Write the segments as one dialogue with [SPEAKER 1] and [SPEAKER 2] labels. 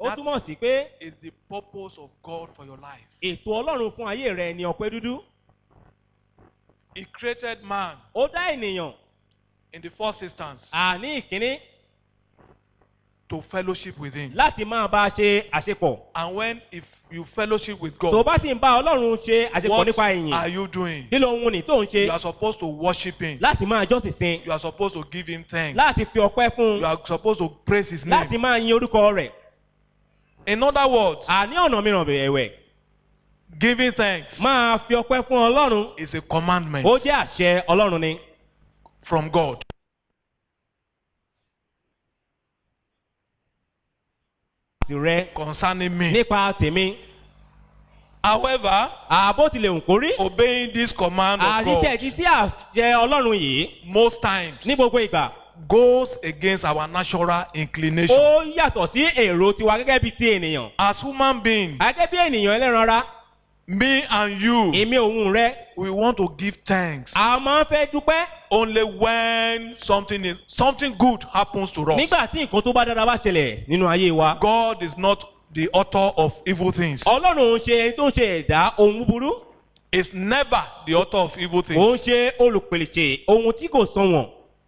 [SPEAKER 1] ó
[SPEAKER 2] That
[SPEAKER 1] túmọ̀ sí pé
[SPEAKER 2] is the purpose of God for your life.
[SPEAKER 1] ètò ọlọ́run fún ayé rẹ ni ọ̀pẹ dúdú
[SPEAKER 2] He created man
[SPEAKER 1] ó dá ènìyàn
[SPEAKER 2] in the first instance
[SPEAKER 1] àní ìkíní
[SPEAKER 2] to fellowship with Him.
[SPEAKER 1] láti máa bá a ṣe àṣepọ̀
[SPEAKER 2] And when if you fellowship with
[SPEAKER 1] tó
[SPEAKER 2] God,
[SPEAKER 1] bá sì ń bá ọlọ́run ṣe àṣepọ̀
[SPEAKER 2] what
[SPEAKER 1] nípa
[SPEAKER 2] are
[SPEAKER 1] ìyìn
[SPEAKER 2] you doing?
[SPEAKER 1] kí ló ń wuni tó ń ṣe
[SPEAKER 2] You are supposed to worship Him.
[SPEAKER 1] láti máa jọ́sìn sin
[SPEAKER 2] You are supposed to give Him thanks.
[SPEAKER 1] láti fi ọpẹ́ fún
[SPEAKER 2] You
[SPEAKER 1] un
[SPEAKER 2] are supposed to praise His
[SPEAKER 1] láti
[SPEAKER 2] name.
[SPEAKER 1] máa yin orúkọ rẹ̀
[SPEAKER 2] In other words,
[SPEAKER 1] àní ọ̀nà mìíràn ẹ̀wẹ̀
[SPEAKER 2] giving thanks
[SPEAKER 1] máa fi ọpẹ́ fún ọlọ́run
[SPEAKER 2] is a commandment
[SPEAKER 1] ó jẹ́ àṣẹ ọlọ́run ni
[SPEAKER 2] from God.
[SPEAKER 1] tìrẹ
[SPEAKER 2] concerning me.
[SPEAKER 1] nípa tèmi
[SPEAKER 2] However,
[SPEAKER 1] àbó tilẹ̀ ń kórí
[SPEAKER 2] obeying this command of
[SPEAKER 1] àṣìṣe
[SPEAKER 2] God
[SPEAKER 1] ti sí àṣẹ ọlọ́run yìí
[SPEAKER 2] most times
[SPEAKER 1] ní gbogbo ìgbà
[SPEAKER 2] goes against our natural inclination.
[SPEAKER 1] ó yàtọ̀ sí èrò tiwa gẹ́gẹ́ bí ti ènìyàn
[SPEAKER 2] As human beings,
[SPEAKER 1] gẹ́gẹ́ bí ènìyàn ẹlẹ́ran ara
[SPEAKER 2] me and you,
[SPEAKER 1] èmi òun rẹ
[SPEAKER 2] we want to give thanks
[SPEAKER 1] a máa ń fẹ́ dúpẹ́
[SPEAKER 2] only when something is something good happens to us.
[SPEAKER 1] nígbà tí nǹkan tó bá dára bá ṣẹlẹ̀ nínú ayé wa
[SPEAKER 2] God is not the author of evil things.
[SPEAKER 1] ọlọ́run òun ṣe ẹni tó ń ṣe ẹ̀dá ohun búburú
[SPEAKER 2] Is never the author of evil things.
[SPEAKER 1] òun ṣe olùpèlèṣè ohun tí kò sanwọ̀n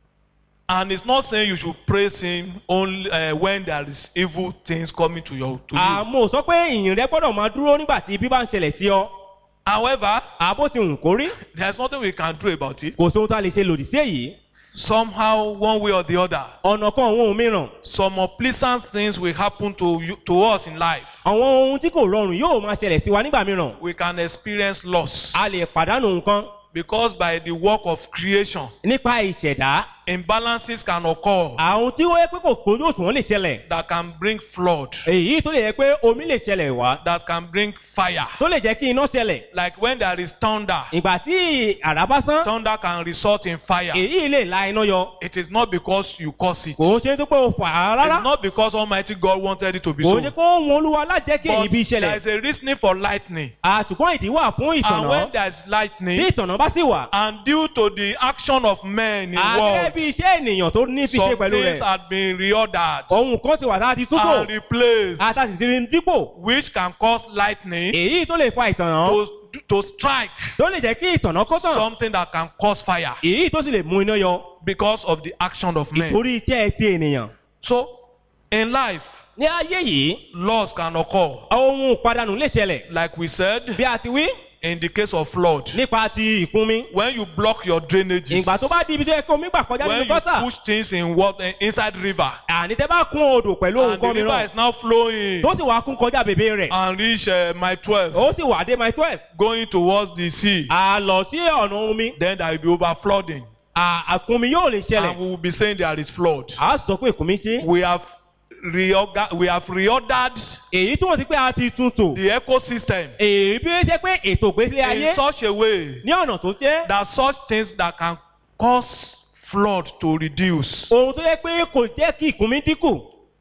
[SPEAKER 2] And it's not saying you should praise him only uh, when there is evil things coming to your to you.
[SPEAKER 1] àmọ́ ò sọ pé ìyìn rẹ gbọ́dọ̀ máa dúró nígbà tí ibi bá ń ṣẹlẹ̀ sí ọ
[SPEAKER 2] However,
[SPEAKER 1] àbó ti hùn kórí
[SPEAKER 2] there's nothing we can do about it.
[SPEAKER 1] kò sóhun tá a lè ṣe lòdì sí èyí
[SPEAKER 2] Somehow, one way or the other,
[SPEAKER 1] ọ̀nà kan àwọn ohun mìíràn
[SPEAKER 2] some unpleasant things will happen to you, to us in life.
[SPEAKER 1] àwọn ohun tí kò rọrùn yóò máa ṣẹlẹ̀ sí wa nígbà mìíràn
[SPEAKER 2] We can experience loss
[SPEAKER 1] a lè pàdánù nǹkan
[SPEAKER 2] because by the work of creation,
[SPEAKER 1] nípa ìṣẹ̀dá
[SPEAKER 2] imbalances can occur
[SPEAKER 1] àwọn tí ó yẹ pé kò kójú òṣùwọ̀n lè ṣẹlẹ̀
[SPEAKER 2] that can bring flood,
[SPEAKER 1] èyí tó lè yẹ pé omi lè ṣẹlẹ̀ wá
[SPEAKER 2] that can bring fire.
[SPEAKER 1] tó lè jẹ́ kí iná ṣẹlẹ̀
[SPEAKER 2] Like when there is thunder,
[SPEAKER 1] ìgbà tí àrá bá sán
[SPEAKER 2] thunder can result in fire.
[SPEAKER 1] èyí lè la iná yọ
[SPEAKER 2] It is not because you cause it.
[SPEAKER 1] kò ń ṣe tó pé o fà á rárá
[SPEAKER 2] It's not because Almighty God wanted it to be
[SPEAKER 1] kò
[SPEAKER 2] so.
[SPEAKER 1] ń ṣe kó wọn olúwa lájẹ́ kí èyí
[SPEAKER 2] But
[SPEAKER 1] bí
[SPEAKER 2] there
[SPEAKER 1] ṣẹlẹ̀
[SPEAKER 2] is a reasoning for lightning.
[SPEAKER 1] àṣùgbọ́n ìdí wà fún
[SPEAKER 2] And
[SPEAKER 1] ìtànà
[SPEAKER 2] when there is
[SPEAKER 1] bí
[SPEAKER 2] lightning,
[SPEAKER 1] ìtànà bá sì wà
[SPEAKER 2] and due to the action of men in
[SPEAKER 1] àgẹ́gẹ́
[SPEAKER 2] world,
[SPEAKER 1] bí iṣẹ́ ènìyàn tó ní fi ṣe
[SPEAKER 2] some
[SPEAKER 1] pẹ̀lú
[SPEAKER 2] things
[SPEAKER 1] rẹ̀
[SPEAKER 2] had been reordered
[SPEAKER 1] ohun kan ti wà tá a ti túbọ̀
[SPEAKER 2] and replaced,
[SPEAKER 1] àtàtì ti rí dípò
[SPEAKER 2] which can cause lightning
[SPEAKER 1] èyí tó lè fa ìtànà
[SPEAKER 2] to, to strike
[SPEAKER 1] tó lè jẹ́ kí ìtànà kó tàn
[SPEAKER 2] something that can cause fire
[SPEAKER 1] èyí tó sì lè mú iná yọ
[SPEAKER 2] because of the action of men.
[SPEAKER 1] torí iṣẹ́ ti ènìyàn.
[SPEAKER 2] So, in life,
[SPEAKER 1] ní ayé yìí
[SPEAKER 2] loss can occur.
[SPEAKER 1] ohun ìpadànù lè ṣẹlẹ̀
[SPEAKER 2] Like we said,
[SPEAKER 1] bí a ti wí
[SPEAKER 2] in the case of flood,
[SPEAKER 1] nípa ti ìkúnmi.
[SPEAKER 2] when you block your drainage,
[SPEAKER 1] ìgbà tó bá di ibi tó yẹ kó omi gbà kọjá
[SPEAKER 2] when
[SPEAKER 1] nínú
[SPEAKER 2] you
[SPEAKER 1] gọ́tà
[SPEAKER 2] push things in water inside river,
[SPEAKER 1] àní tẹ́ bá kún odò pẹ̀lú ohun
[SPEAKER 2] and the
[SPEAKER 1] kan
[SPEAKER 2] river
[SPEAKER 1] mìíràn
[SPEAKER 2] is now flowing
[SPEAKER 1] tó sì wá kún kọjá bèbè rẹ̀
[SPEAKER 2] and reach uh, my 12,
[SPEAKER 1] ó sì wà dé my twelve
[SPEAKER 2] going towards the sea,
[SPEAKER 1] à lọ sí ọ̀nà omi
[SPEAKER 2] then there will be overflooding.
[SPEAKER 1] à- àkúnmi yóò lè
[SPEAKER 2] And
[SPEAKER 1] ṣẹlẹ̀
[SPEAKER 2] we will be saying there is flood.
[SPEAKER 1] à sọ pé ìkúnmi ṣe
[SPEAKER 2] We have, reorga- we have reordered
[SPEAKER 1] èyí túmọ̀ sí pé a ti tún tò
[SPEAKER 2] the ecosystem
[SPEAKER 1] èyí bí ó ṣe pé ètò ìgbésí ayé
[SPEAKER 2] in such a way
[SPEAKER 1] ní ọ̀nà tó jẹ́
[SPEAKER 2] that such things that can cause flood to reduce
[SPEAKER 1] ohun tó yẹ pé kò jẹ́ kí ìkúnmi dínkù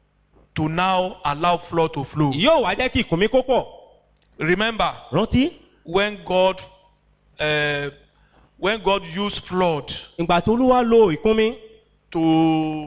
[SPEAKER 2] to now allow flood to flow.
[SPEAKER 1] yóò wá jẹ́ kí ìkúnmi kó pọ̀
[SPEAKER 2] Remember,
[SPEAKER 1] rántí
[SPEAKER 2] when God, uh, when God used flood
[SPEAKER 1] ìgbà tó olúwa lo ìkúnmi
[SPEAKER 2] to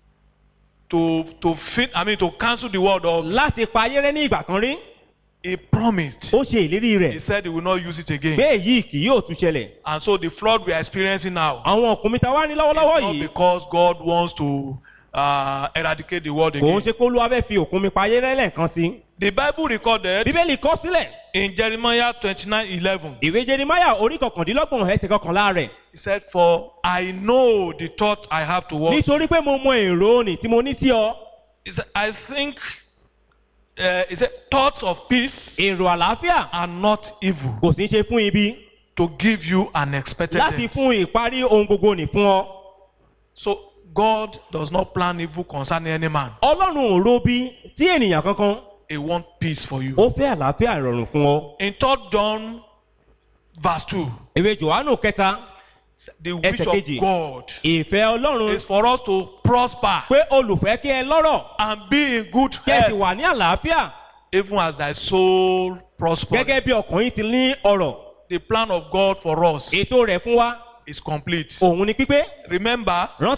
[SPEAKER 2] to to fit, I mean to cancel the word of,
[SPEAKER 1] láti pa ayé rẹ́ ní ìgbà kan rí
[SPEAKER 2] He promised.
[SPEAKER 1] ó ṣe ìlérí
[SPEAKER 2] He
[SPEAKER 1] rẹ̀
[SPEAKER 2] said He will not use it again.
[SPEAKER 1] pé èyí kì yóò tún ṣẹlẹ̀
[SPEAKER 2] And so the flood we are experiencing now
[SPEAKER 1] àwọn ọkùnrin ta wá ní lọ́wọ́lọ́wọ́
[SPEAKER 2] is not
[SPEAKER 1] yìí
[SPEAKER 2] because God wants to uh, eradicate the world
[SPEAKER 1] kò ń
[SPEAKER 2] again.
[SPEAKER 1] ṣe kó olúwa fẹ́ fi òkúnmi pa ayé rẹ́ lẹ́ẹ̀kan sí
[SPEAKER 2] The Bible recorded
[SPEAKER 1] bíbélì kọ sílẹ̀
[SPEAKER 2] in Jeremiah twenty nine eleven.
[SPEAKER 1] ìwé jerimaya orí kọkàndínlọ́gbọ̀n ẹsẹ̀ kọkànlá rẹ̀
[SPEAKER 2] He said, For I know the thought I have towards you.
[SPEAKER 1] nítorí pé mo mọ èrò òní tí mo ní sí ọ
[SPEAKER 2] He said, I think, uh, he said, thoughts of peace
[SPEAKER 1] èrò àlàáfíà
[SPEAKER 2] and not evil
[SPEAKER 1] kò sí ṣe fún ibi
[SPEAKER 2] to give you an expected
[SPEAKER 1] láti
[SPEAKER 2] end.
[SPEAKER 1] fún ìparí ohun gbogbo nì fún ọ
[SPEAKER 2] So God does not plan evil concerning any man.
[SPEAKER 1] ọlọ́run ò ro bí tí ènìyàn kankan
[SPEAKER 2] He wants peace for you.
[SPEAKER 1] ó fẹ́ àlàáfíà ìrọ̀rùn fún ọ.
[SPEAKER 2] In 3 John verse 2,
[SPEAKER 1] ìwé johannu kẹta
[SPEAKER 2] the wish
[SPEAKER 1] Ẹsẹ̀ kejì.
[SPEAKER 2] of God
[SPEAKER 1] ìfẹ́ ọlọ́run
[SPEAKER 2] is for us to prosper
[SPEAKER 1] pé olùfẹ́ kí ẹ lọ́rọ̀
[SPEAKER 2] and be in good
[SPEAKER 1] kí ẹ sì
[SPEAKER 2] health,
[SPEAKER 1] wà ní àlàáfíà
[SPEAKER 2] even as thy soul prospers.
[SPEAKER 1] gẹ́gẹ́ bí ọkùnrin ti ní ọ̀rọ̀
[SPEAKER 2] The plan of God for us
[SPEAKER 1] ètò rẹ̀ fún wa
[SPEAKER 2] is complete.
[SPEAKER 1] òun ni pípé
[SPEAKER 2] Remember,
[SPEAKER 1] rántí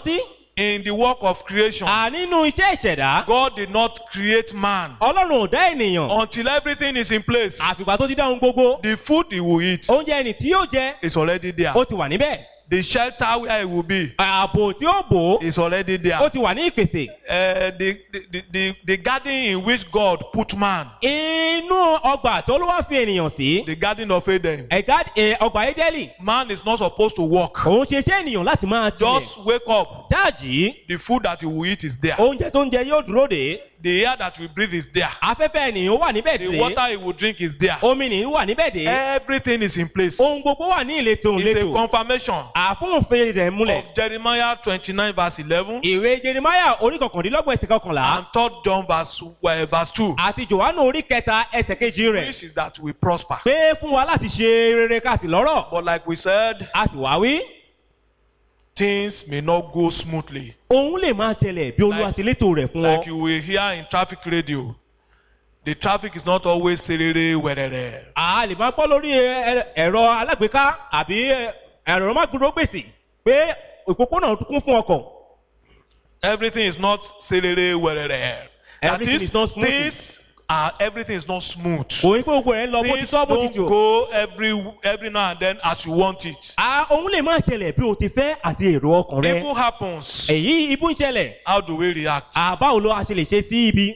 [SPEAKER 2] In the work of creation,
[SPEAKER 1] à nínú iṣẹ́ ìṣẹ̀dá
[SPEAKER 2] God did not create man
[SPEAKER 1] ọlọ́run ò dá ènìyàn
[SPEAKER 2] until everything is in place.
[SPEAKER 1] àfìgbà tó ti dá ohun gbogbo
[SPEAKER 2] The food he will eat
[SPEAKER 1] oúnjẹ ẹni tí yóò jẹ
[SPEAKER 2] is already there.
[SPEAKER 1] ó ti wà níbẹ̀
[SPEAKER 2] The shelter where he will be
[SPEAKER 1] ààbò tí ó bò ó
[SPEAKER 2] is already there.
[SPEAKER 1] ó ti wà ní ìpèsè
[SPEAKER 2] Uh, the, the, the, the garden in which God put man,
[SPEAKER 1] inú ọgbà tó ló wá fi ènìyàn sí
[SPEAKER 2] the garden of Eden,
[SPEAKER 1] ẹ̀ka ẹ̀, ọgbà ẹ́dẹ́lì
[SPEAKER 2] man is not supposed to walk.
[SPEAKER 1] òun ṣe iṣẹ́ ènìyàn láti máa tilẹ̀
[SPEAKER 2] Just wake up.
[SPEAKER 1] dáàjì
[SPEAKER 2] The food that he will eat is there.
[SPEAKER 1] oúnjẹ tó ń jẹ yóò dúró dé
[SPEAKER 2] The air that we breathe is there.
[SPEAKER 1] afẹ́fẹ́ ènìyàn wà níbẹ̀
[SPEAKER 2] The
[SPEAKER 1] dé
[SPEAKER 2] water he will drink is there.
[SPEAKER 1] omi nìyí wà níbẹ̀ dé
[SPEAKER 2] Everything is in place.
[SPEAKER 1] ohun gbogbo wà ní ìletò
[SPEAKER 2] It's a
[SPEAKER 1] ìletò
[SPEAKER 2] confirmation
[SPEAKER 1] àfúnfin rẹ̀ múlẹ̀
[SPEAKER 2] of Jeremiah 29 verse 11
[SPEAKER 1] ìwé jeremaya orí kọkàndínlọ́gbọ̀n ẹsẹ̀ kọkànlá
[SPEAKER 2] and 3 John verse, uh, verse 2,
[SPEAKER 1] àti johannu orí kẹta ẹsẹ̀ kejì rẹ̀
[SPEAKER 2] which is that we prosper.
[SPEAKER 1] pé fún wa láti ṣe rere káàsì lọ́rọ̀
[SPEAKER 2] But like we said,
[SPEAKER 1] a sì wá wí
[SPEAKER 2] things may not go smoothly.
[SPEAKER 1] òun lè máa tẹlẹ̀ bí olúwa
[SPEAKER 2] Like-
[SPEAKER 1] ti létò rẹ̀ fún ọ
[SPEAKER 2] Like you will hear in traffic radio. The traffic is not always serere wẹrẹrẹ.
[SPEAKER 1] a lè máa gbọ́ lórí ẹ- ẹ- ẹ̀rọ alágbèéká àbí ẹ, ẹ̀rọ mágbóró gbèsè pé òpópónà kún fún ọkọ̀
[SPEAKER 2] Everything is not serere wẹrẹrẹ. That
[SPEAKER 1] Everything
[SPEAKER 2] is,
[SPEAKER 1] is not smooth.
[SPEAKER 2] things are, everything is not smooth.
[SPEAKER 1] òun pé gbogbo rẹ̀ ń lọ bó ti
[SPEAKER 2] Things
[SPEAKER 1] sọ bó ti
[SPEAKER 2] don't
[SPEAKER 1] jò
[SPEAKER 2] go every every now and then as you want it.
[SPEAKER 1] a òun lè máa ṣẹlẹ̀ bí o ti fẹ́ àti èrò ọkàn rẹ
[SPEAKER 2] Evil happens.
[SPEAKER 1] èyí ibú ń ṣẹlẹ̀
[SPEAKER 2] How do we react?
[SPEAKER 1] àbáwo ló a ṣe lè ṣe sí ibi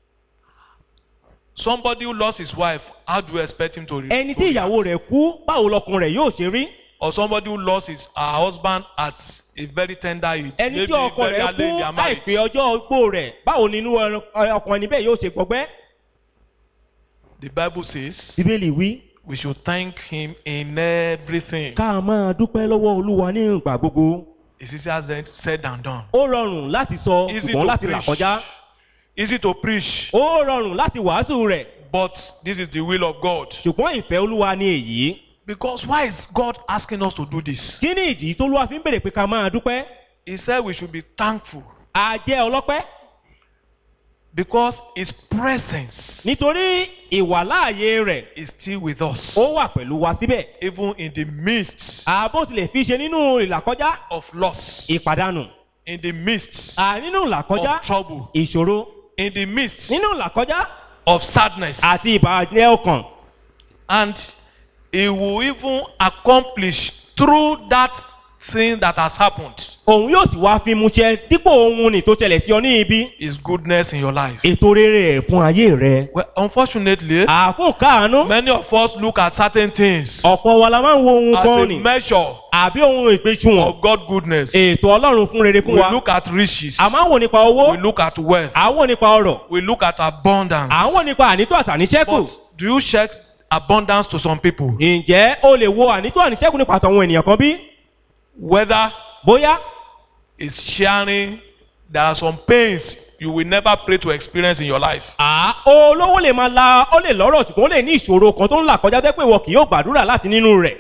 [SPEAKER 2] Somebody who lost his wife, how do you expect him to re-
[SPEAKER 1] ẹni
[SPEAKER 2] to
[SPEAKER 1] tí
[SPEAKER 2] react?
[SPEAKER 1] ìyàwó rẹ̀ kú báwo lọkùnrin rẹ̀ yóò ṣe rí
[SPEAKER 2] Or somebody who lost his her husband at a very tender age.
[SPEAKER 1] ẹni
[SPEAKER 2] Maybe
[SPEAKER 1] tí ọkọ
[SPEAKER 2] very
[SPEAKER 1] rẹ̀
[SPEAKER 2] early in
[SPEAKER 1] kú
[SPEAKER 2] their marriage.
[SPEAKER 1] láìpẹ́ ọjọ́ ogbó rẹ̀ báwo ni inú ẹ- ọkùnrin níbẹ̀ yóò ṣe gbọgbẹ́
[SPEAKER 2] The Bible says
[SPEAKER 1] bíbélì wí
[SPEAKER 2] we should thank him in everything.
[SPEAKER 1] ká máa dúpẹ́ lọ́wọ́ olúwa ní ìgbà gbogbo
[SPEAKER 2] It's easier said- said than done.
[SPEAKER 1] ó rọrùn láti sọ
[SPEAKER 2] Easy
[SPEAKER 1] ṣùgbọ́n
[SPEAKER 2] to
[SPEAKER 1] láti là
[SPEAKER 2] preach.
[SPEAKER 1] kọjá
[SPEAKER 2] Easy to preach,
[SPEAKER 1] ó rọrùn láti wàásù rẹ̀
[SPEAKER 2] but this is the will of God.
[SPEAKER 1] ṣùgbọ́n ìfẹ́ olúwa ni èyí
[SPEAKER 2] Because why is God asking us to do this?
[SPEAKER 1] kí ni ìdí tó lúwa fi ń bèrè pé ká máa dúpẹ́
[SPEAKER 2] He said we should be thankful
[SPEAKER 1] a jẹ́ ọlọ́pẹ́
[SPEAKER 2] because His presence
[SPEAKER 1] nítorí ìwàláàyè rẹ̀
[SPEAKER 2] is still with us,
[SPEAKER 1] ó wà pẹ̀lú wa síbẹ̀
[SPEAKER 2] even in the midst
[SPEAKER 1] àbó tilẹ̀ fi ṣe nínú ìlàkọjá
[SPEAKER 2] of loss,
[SPEAKER 1] ìpàdánù
[SPEAKER 2] in the midst
[SPEAKER 1] à nínú ìlàkọjá
[SPEAKER 2] of trouble,
[SPEAKER 1] ìṣòro
[SPEAKER 2] in the midst
[SPEAKER 1] nínú ìlàkọjá
[SPEAKER 2] of sadness,
[SPEAKER 1] àti ìbàjẹ́ ọkàn
[SPEAKER 2] and He will even accomplish through that thing that has happened
[SPEAKER 1] òun yóò sì wá fi mu ṣẹ dípò ohun nì tó ṣẹlẹ̀ sí ọ ní ibi
[SPEAKER 2] His goodness in your life.
[SPEAKER 1] ètò rere ẹ̀ fún ayé rẹ
[SPEAKER 2] Well, unfortunately,
[SPEAKER 1] àfún káàánú
[SPEAKER 2] many of us look at certain things
[SPEAKER 1] ọ̀pọ̀ wa la máa ń wo ohun
[SPEAKER 2] as
[SPEAKER 1] kan
[SPEAKER 2] a
[SPEAKER 1] nì
[SPEAKER 2] measure
[SPEAKER 1] àbí ohun ìgbésùwọ̀n
[SPEAKER 2] of God's goodness.
[SPEAKER 1] ètò ọlọ́run fún rere fún
[SPEAKER 2] We
[SPEAKER 1] wa
[SPEAKER 2] look at riches.
[SPEAKER 1] a máa ń wò nípa owó
[SPEAKER 2] We look at wealth.
[SPEAKER 1] à ń wò nípa ọrọ̀
[SPEAKER 2] We look at abundance.
[SPEAKER 1] à ń wò nípa ànító àtàníṣẹ́kù
[SPEAKER 2] But do you check abundance to some people?
[SPEAKER 1] ǹjẹ́ o lè wo ànító àníṣẹ́kù nípa àtàwọn ènìyàn kan bí?
[SPEAKER 2] Whether
[SPEAKER 1] bóyá
[SPEAKER 2] it's sharing, there are some pains you will never pray to experience in your life.
[SPEAKER 1] à olówó lè máa la ó lè lọ́rọ̀ ṣùgbọ́n ó lè ní ìṣòro kan tó ń là kọjá tẹ́ pé ìwọ kì yóò gbàdúrà láti nínú rẹ̀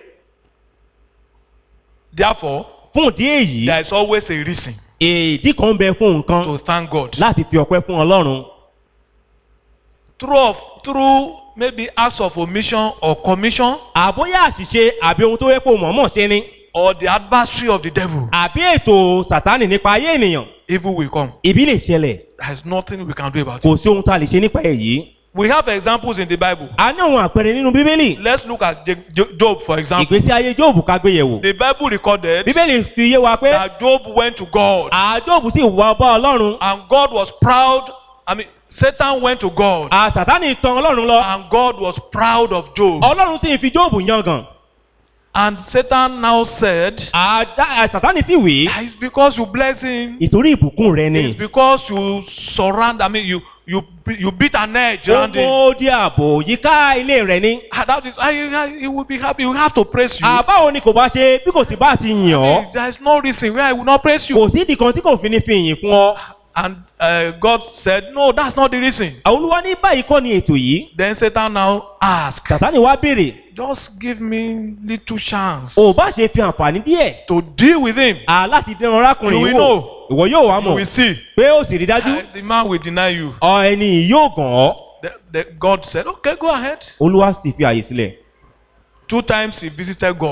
[SPEAKER 2] Therefore,
[SPEAKER 1] fún ìdí èyí
[SPEAKER 2] there is always a reason
[SPEAKER 1] èdí kan ń bẹ fún nǹkan
[SPEAKER 2] to thank God.
[SPEAKER 1] láti fi ọpẹ́ fún ọlọ́run
[SPEAKER 2] Through, of, through maybe acts of omission or commission
[SPEAKER 1] àbóyá àṣìṣe àbí ohun tó yẹ kó mọ̀ọ́mọ̀ ṣe ni
[SPEAKER 2] or the adversary of the devil,
[SPEAKER 1] àbí ètò sàtánì nípa ayé ènìyàn
[SPEAKER 2] evil will come.
[SPEAKER 1] ibi lè ṣẹlẹ̀
[SPEAKER 2] There is nothing we can do about it.
[SPEAKER 1] kò sí ohun tá a lè ṣe nípa èyí.
[SPEAKER 2] We have examples in the Bible.
[SPEAKER 1] a ní àwọn àpẹẹrẹ nínú bíbélì
[SPEAKER 2] Let's look at Je- Jo- Job, for example.
[SPEAKER 1] ìgbésí ayé jóòbù ká gbé yẹ̀wò
[SPEAKER 2] The Bible recorded
[SPEAKER 1] bíbélì fi yé wa pé
[SPEAKER 2] that Job went to God
[SPEAKER 1] àjóòbù sì wá bá ọlọ́run
[SPEAKER 2] and God was proud. I mean, Satan went to God
[SPEAKER 1] à sàtánì tan ọlọ́run lọ
[SPEAKER 2] and God was proud of Job.
[SPEAKER 1] ọlọ́run sì fi jóòbù yangàn
[SPEAKER 2] And Satan now said,
[SPEAKER 1] àdá- à, sàtánì sì wí
[SPEAKER 2] "Ah, It's because you bless him.
[SPEAKER 1] ìtorí ìbùkún rẹ ni
[SPEAKER 2] It's because you surround, I mean, you you you beat an edge around him.
[SPEAKER 1] gbogbo di ààbò yíká ilé rẹ ni
[SPEAKER 2] Ah, That is, I, I, he will be happy. He will have to praise you.
[SPEAKER 1] àbáwo ni kò bá ṣe bí kò sì bá ti yàn ọ́
[SPEAKER 2] There is no reason why I will not praise you.
[SPEAKER 1] kò sí ìdí kan tí kò fi ní fi yìn fún ọ
[SPEAKER 2] And uh, God said, No, that's not the reason.
[SPEAKER 1] olúwa ní báyìí kọ́ ni ètò yìí
[SPEAKER 2] Then Satan now asked,
[SPEAKER 1] sàtánì wá béèrè
[SPEAKER 2] Just give me little chance
[SPEAKER 1] ò bá ṣe fi àǹfààní díẹ̀
[SPEAKER 2] to deal with him.
[SPEAKER 1] à láti dẹran arákùnrin
[SPEAKER 2] You
[SPEAKER 1] yìí
[SPEAKER 2] will
[SPEAKER 1] wò
[SPEAKER 2] know.
[SPEAKER 1] ìwọ yóò wá
[SPEAKER 2] You
[SPEAKER 1] mọ̀
[SPEAKER 2] will see.
[SPEAKER 1] pé ó sì rí dájú
[SPEAKER 2] Uh, the man will deny you.
[SPEAKER 1] ọ ẹni yìí yóò gàn ọ́
[SPEAKER 2] The, the, God said, Okay, go ahead.
[SPEAKER 1] olúwa sì fi àyè sílẹ̀
[SPEAKER 2] Two times he visited God.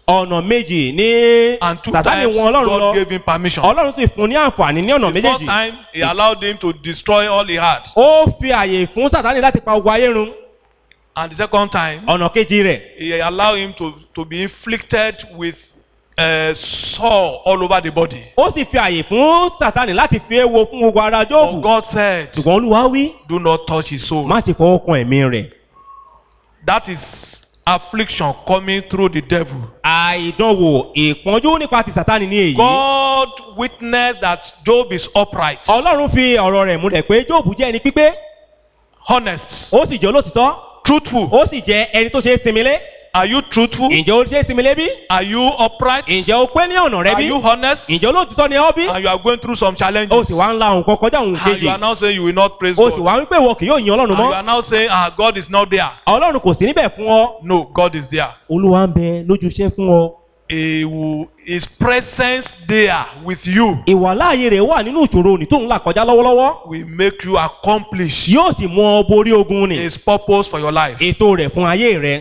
[SPEAKER 1] ọ̀nà méjì ní
[SPEAKER 2] And two
[SPEAKER 1] sàtánì
[SPEAKER 2] times
[SPEAKER 1] wọn ọlọ́run
[SPEAKER 2] God
[SPEAKER 1] lọ
[SPEAKER 2] gave him permission.
[SPEAKER 1] ọlọ́run sì fún un ní àǹfààní ní ọ̀nà
[SPEAKER 2] The first
[SPEAKER 1] méjèèjì
[SPEAKER 2] time he allowed him to destroy all he had.
[SPEAKER 1] ó fi àyè fún sàtánì láti pa ogun ayé run
[SPEAKER 2] And the second time
[SPEAKER 1] ọ̀nà kejì rẹ̀
[SPEAKER 2] he allowed him to, to be inflicted with uh, sore all over the body.
[SPEAKER 1] ó sì fi àyè fún sàtánì láti fi éwo fún gbogbo ara
[SPEAKER 2] But
[SPEAKER 1] jóòbù
[SPEAKER 2] God said,
[SPEAKER 1] ṣùgbọ́n olúwa wí
[SPEAKER 2] do not touch his soul.
[SPEAKER 1] má ti fọwọ́ kan ẹ̀mí rẹ̀
[SPEAKER 2] That is affliction coming through the devil.
[SPEAKER 1] àìdánwò ìpọ́njú nípa ti sàtánì ní èyí
[SPEAKER 2] God witnessed that Job is upright,
[SPEAKER 1] ọlọ́run fi ọ̀rọ̀ rẹ̀ múlẹ̀ pé jóòbù jẹ́ ẹni pípé
[SPEAKER 2] honest,
[SPEAKER 1] ó sì jẹ́ olótìtọ́
[SPEAKER 2] truthful.
[SPEAKER 1] ó sì jẹ́ ẹni tó ṣe é sinmi lé
[SPEAKER 2] Are you truthful?
[SPEAKER 1] ǹjẹ́ ó ṣe é sinmi lé bí
[SPEAKER 2] Are you upright?
[SPEAKER 1] ǹjẹ́ ó pé ní ọ̀nà rẹ
[SPEAKER 2] Are
[SPEAKER 1] bí
[SPEAKER 2] you honest?
[SPEAKER 1] ǹjẹ́ olótìtọ́ ni ọ́ bí
[SPEAKER 2] And you are going through some
[SPEAKER 1] ó
[SPEAKER 2] challenges.
[SPEAKER 1] sì wá ń la nǹkan kọjá òun
[SPEAKER 2] And
[SPEAKER 1] kejì
[SPEAKER 2] you are now saying you will not praise
[SPEAKER 1] ó sì
[SPEAKER 2] God.
[SPEAKER 1] wá wípé ìwọ kì yóò yin ọlọ́run
[SPEAKER 2] And you
[SPEAKER 1] mọ́
[SPEAKER 2] are now saying, ah, God is not there.
[SPEAKER 1] ọlọ́run kò sí níbẹ̀ fún ọ
[SPEAKER 2] No, God is there.
[SPEAKER 1] olúwa ń bẹ lójúṣe fún ọ
[SPEAKER 2] He will, his presence there with you
[SPEAKER 1] ìwàláàyè rẹ̀ wà nínú ìṣòro òní tó ń là kọjá lọ́wọ́lọ́wọ́
[SPEAKER 2] will make you accomplish
[SPEAKER 1] yóò sì mú ọ borí ogun ni
[SPEAKER 2] his purpose for your life.
[SPEAKER 1] ètò rẹ̀ fún ayé rẹ̀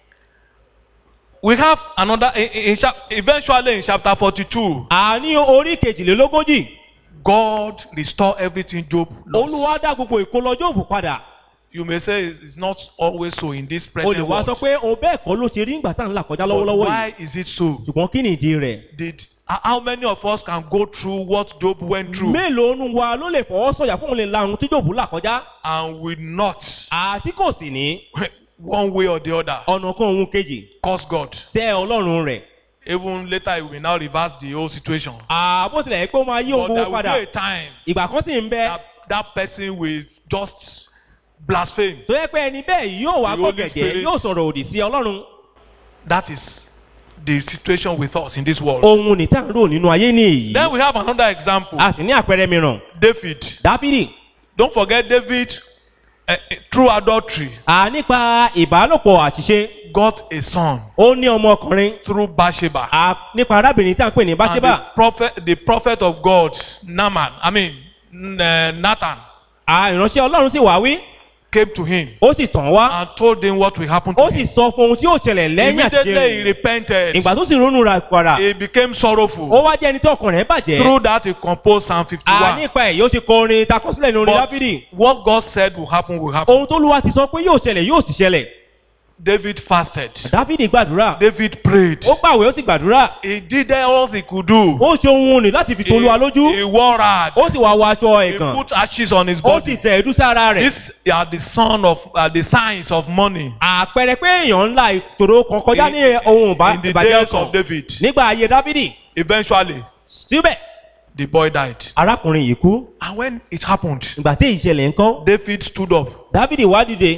[SPEAKER 2] We have another, in, in, in chap- eventually in chapter 42,
[SPEAKER 1] àní orí kejìlélógójì
[SPEAKER 2] God restore everything Job lost.
[SPEAKER 1] olúwa dá gbogbo ìkólọ jóòbù padà
[SPEAKER 2] You may say it's not always so in this
[SPEAKER 1] o
[SPEAKER 2] present
[SPEAKER 1] lè wá
[SPEAKER 2] world.
[SPEAKER 1] sọ pé òun bẹ́ẹ̀ kọ́ ló ṣe rí ìgbà tá à ń là kọjá
[SPEAKER 2] But
[SPEAKER 1] lọ́wọ́lọ́wọ́
[SPEAKER 2] why
[SPEAKER 1] yìí
[SPEAKER 2] is it so?
[SPEAKER 1] ṣùgbọ́n kí ni ìdí rẹ̀
[SPEAKER 2] Did uh, how many of us can go through what Job went through
[SPEAKER 1] mélòó nu wa ló lè fọwọ́ sọ̀yà fún òun lè la ohun tí jóòbù là kọjá
[SPEAKER 2] and will not,
[SPEAKER 1] àti kò sì ní
[SPEAKER 2] one way or the other,
[SPEAKER 1] ọ̀nà kan òun kejì
[SPEAKER 2] curse God?
[SPEAKER 1] tẹ́ ọlọ́run rẹ̀
[SPEAKER 2] Even later, he will now reverse the whole situation.
[SPEAKER 1] àbó tilẹ̀ pé ó máa yí ohun
[SPEAKER 2] But there
[SPEAKER 1] gbogbo
[SPEAKER 2] will be
[SPEAKER 1] padà
[SPEAKER 2] a time
[SPEAKER 1] ìgbà kan sì ń bẹ
[SPEAKER 2] that that person will just blaspheme.
[SPEAKER 1] tó yẹ pé ẹni bẹ́ẹ̀ yóò wá
[SPEAKER 2] The Holy
[SPEAKER 1] gbọ̀gẹ̀dẹ̀
[SPEAKER 2] Spirit.
[SPEAKER 1] yóò sọ̀rọ̀ òdì sí ọlọ́run
[SPEAKER 2] That is the situation with us in this world.
[SPEAKER 1] ohun ní tá à ń rò nínú ayé ní èyí
[SPEAKER 2] Then we have another example.
[SPEAKER 1] a sì ní àpẹẹrẹ mìíràn
[SPEAKER 2] David.
[SPEAKER 1] dábìrì
[SPEAKER 2] Don't forget David, uh, through adultery,
[SPEAKER 1] à nípa ìbálòpọ̀ àṣìṣe
[SPEAKER 2] got a son
[SPEAKER 1] ó ní ọmọkùnrin
[SPEAKER 2] through Bathsheba.
[SPEAKER 1] à nípa arábìnrin tí a ń pè ní
[SPEAKER 2] And
[SPEAKER 1] báṣẹ́bà
[SPEAKER 2] the prophet, the prophet of God, Naaman, I mean, N- uh, Nathan,
[SPEAKER 1] à ìránṣẹ́ ọlọ́run sì wá wí
[SPEAKER 2] came to him
[SPEAKER 1] ó sì tàn wá
[SPEAKER 2] and told him what will happen to
[SPEAKER 1] ó sì
[SPEAKER 2] him.
[SPEAKER 1] sọ fún ohun tí yóò ṣẹlẹ̀ lẹ́yìn àṣìṣe
[SPEAKER 2] Immediately he
[SPEAKER 1] rẹ̀
[SPEAKER 2] repented.
[SPEAKER 1] ìgbà tó sì ronú ra padà
[SPEAKER 2] He became
[SPEAKER 1] ó
[SPEAKER 2] sorrowful.
[SPEAKER 1] wá jẹ́ ẹni tí ọkàn rẹ̀ bàjẹ́
[SPEAKER 2] Through that, he composed Psalm
[SPEAKER 1] à
[SPEAKER 2] 51.
[SPEAKER 1] nípa ẹ̀ yóò ti kọ orin takọsílẹ̀ ní orin
[SPEAKER 2] But
[SPEAKER 1] dábìrì
[SPEAKER 2] what God said will happen will happen.
[SPEAKER 1] ohun tó lúwa ti sọ pé yóò ṣẹlẹ̀ yóò sì ṣẹlẹ̀
[SPEAKER 2] David fasted.
[SPEAKER 1] dábìrì gbàdúrà
[SPEAKER 2] David prayed.
[SPEAKER 1] ó gbàwé ó sì gbàdúrà
[SPEAKER 2] He did all he could do.
[SPEAKER 1] ó ṣe ohun nì láti fi
[SPEAKER 2] He,
[SPEAKER 1] tolúwa lójú
[SPEAKER 2] he wore rag.
[SPEAKER 1] ó sì wá wọ aṣọ
[SPEAKER 2] He
[SPEAKER 1] ẹ̀gàn
[SPEAKER 2] put ashes on his
[SPEAKER 1] ó sì
[SPEAKER 2] body.
[SPEAKER 1] tẹ̀ ẹ̀dú sára rẹ̀
[SPEAKER 2] These are the son of uh, the signs of money
[SPEAKER 1] àpẹẹrẹ pé èèyàn ńlá ìṣòro kan kọjá ní ohun ìbá-
[SPEAKER 2] in the
[SPEAKER 1] ìbàjẹ́
[SPEAKER 2] days
[SPEAKER 1] ọkàn
[SPEAKER 2] of David.
[SPEAKER 1] nígbà ayé dábìdì
[SPEAKER 2] Eventually,
[SPEAKER 1] síbẹ̀
[SPEAKER 2] the boy died.
[SPEAKER 1] arákùnrin yìí kú
[SPEAKER 2] And when it happened,
[SPEAKER 1] ìgbà tí ìṣẹ̀lẹ̀ ń kọ́
[SPEAKER 2] David stood up,
[SPEAKER 1] dábìdì wá dìde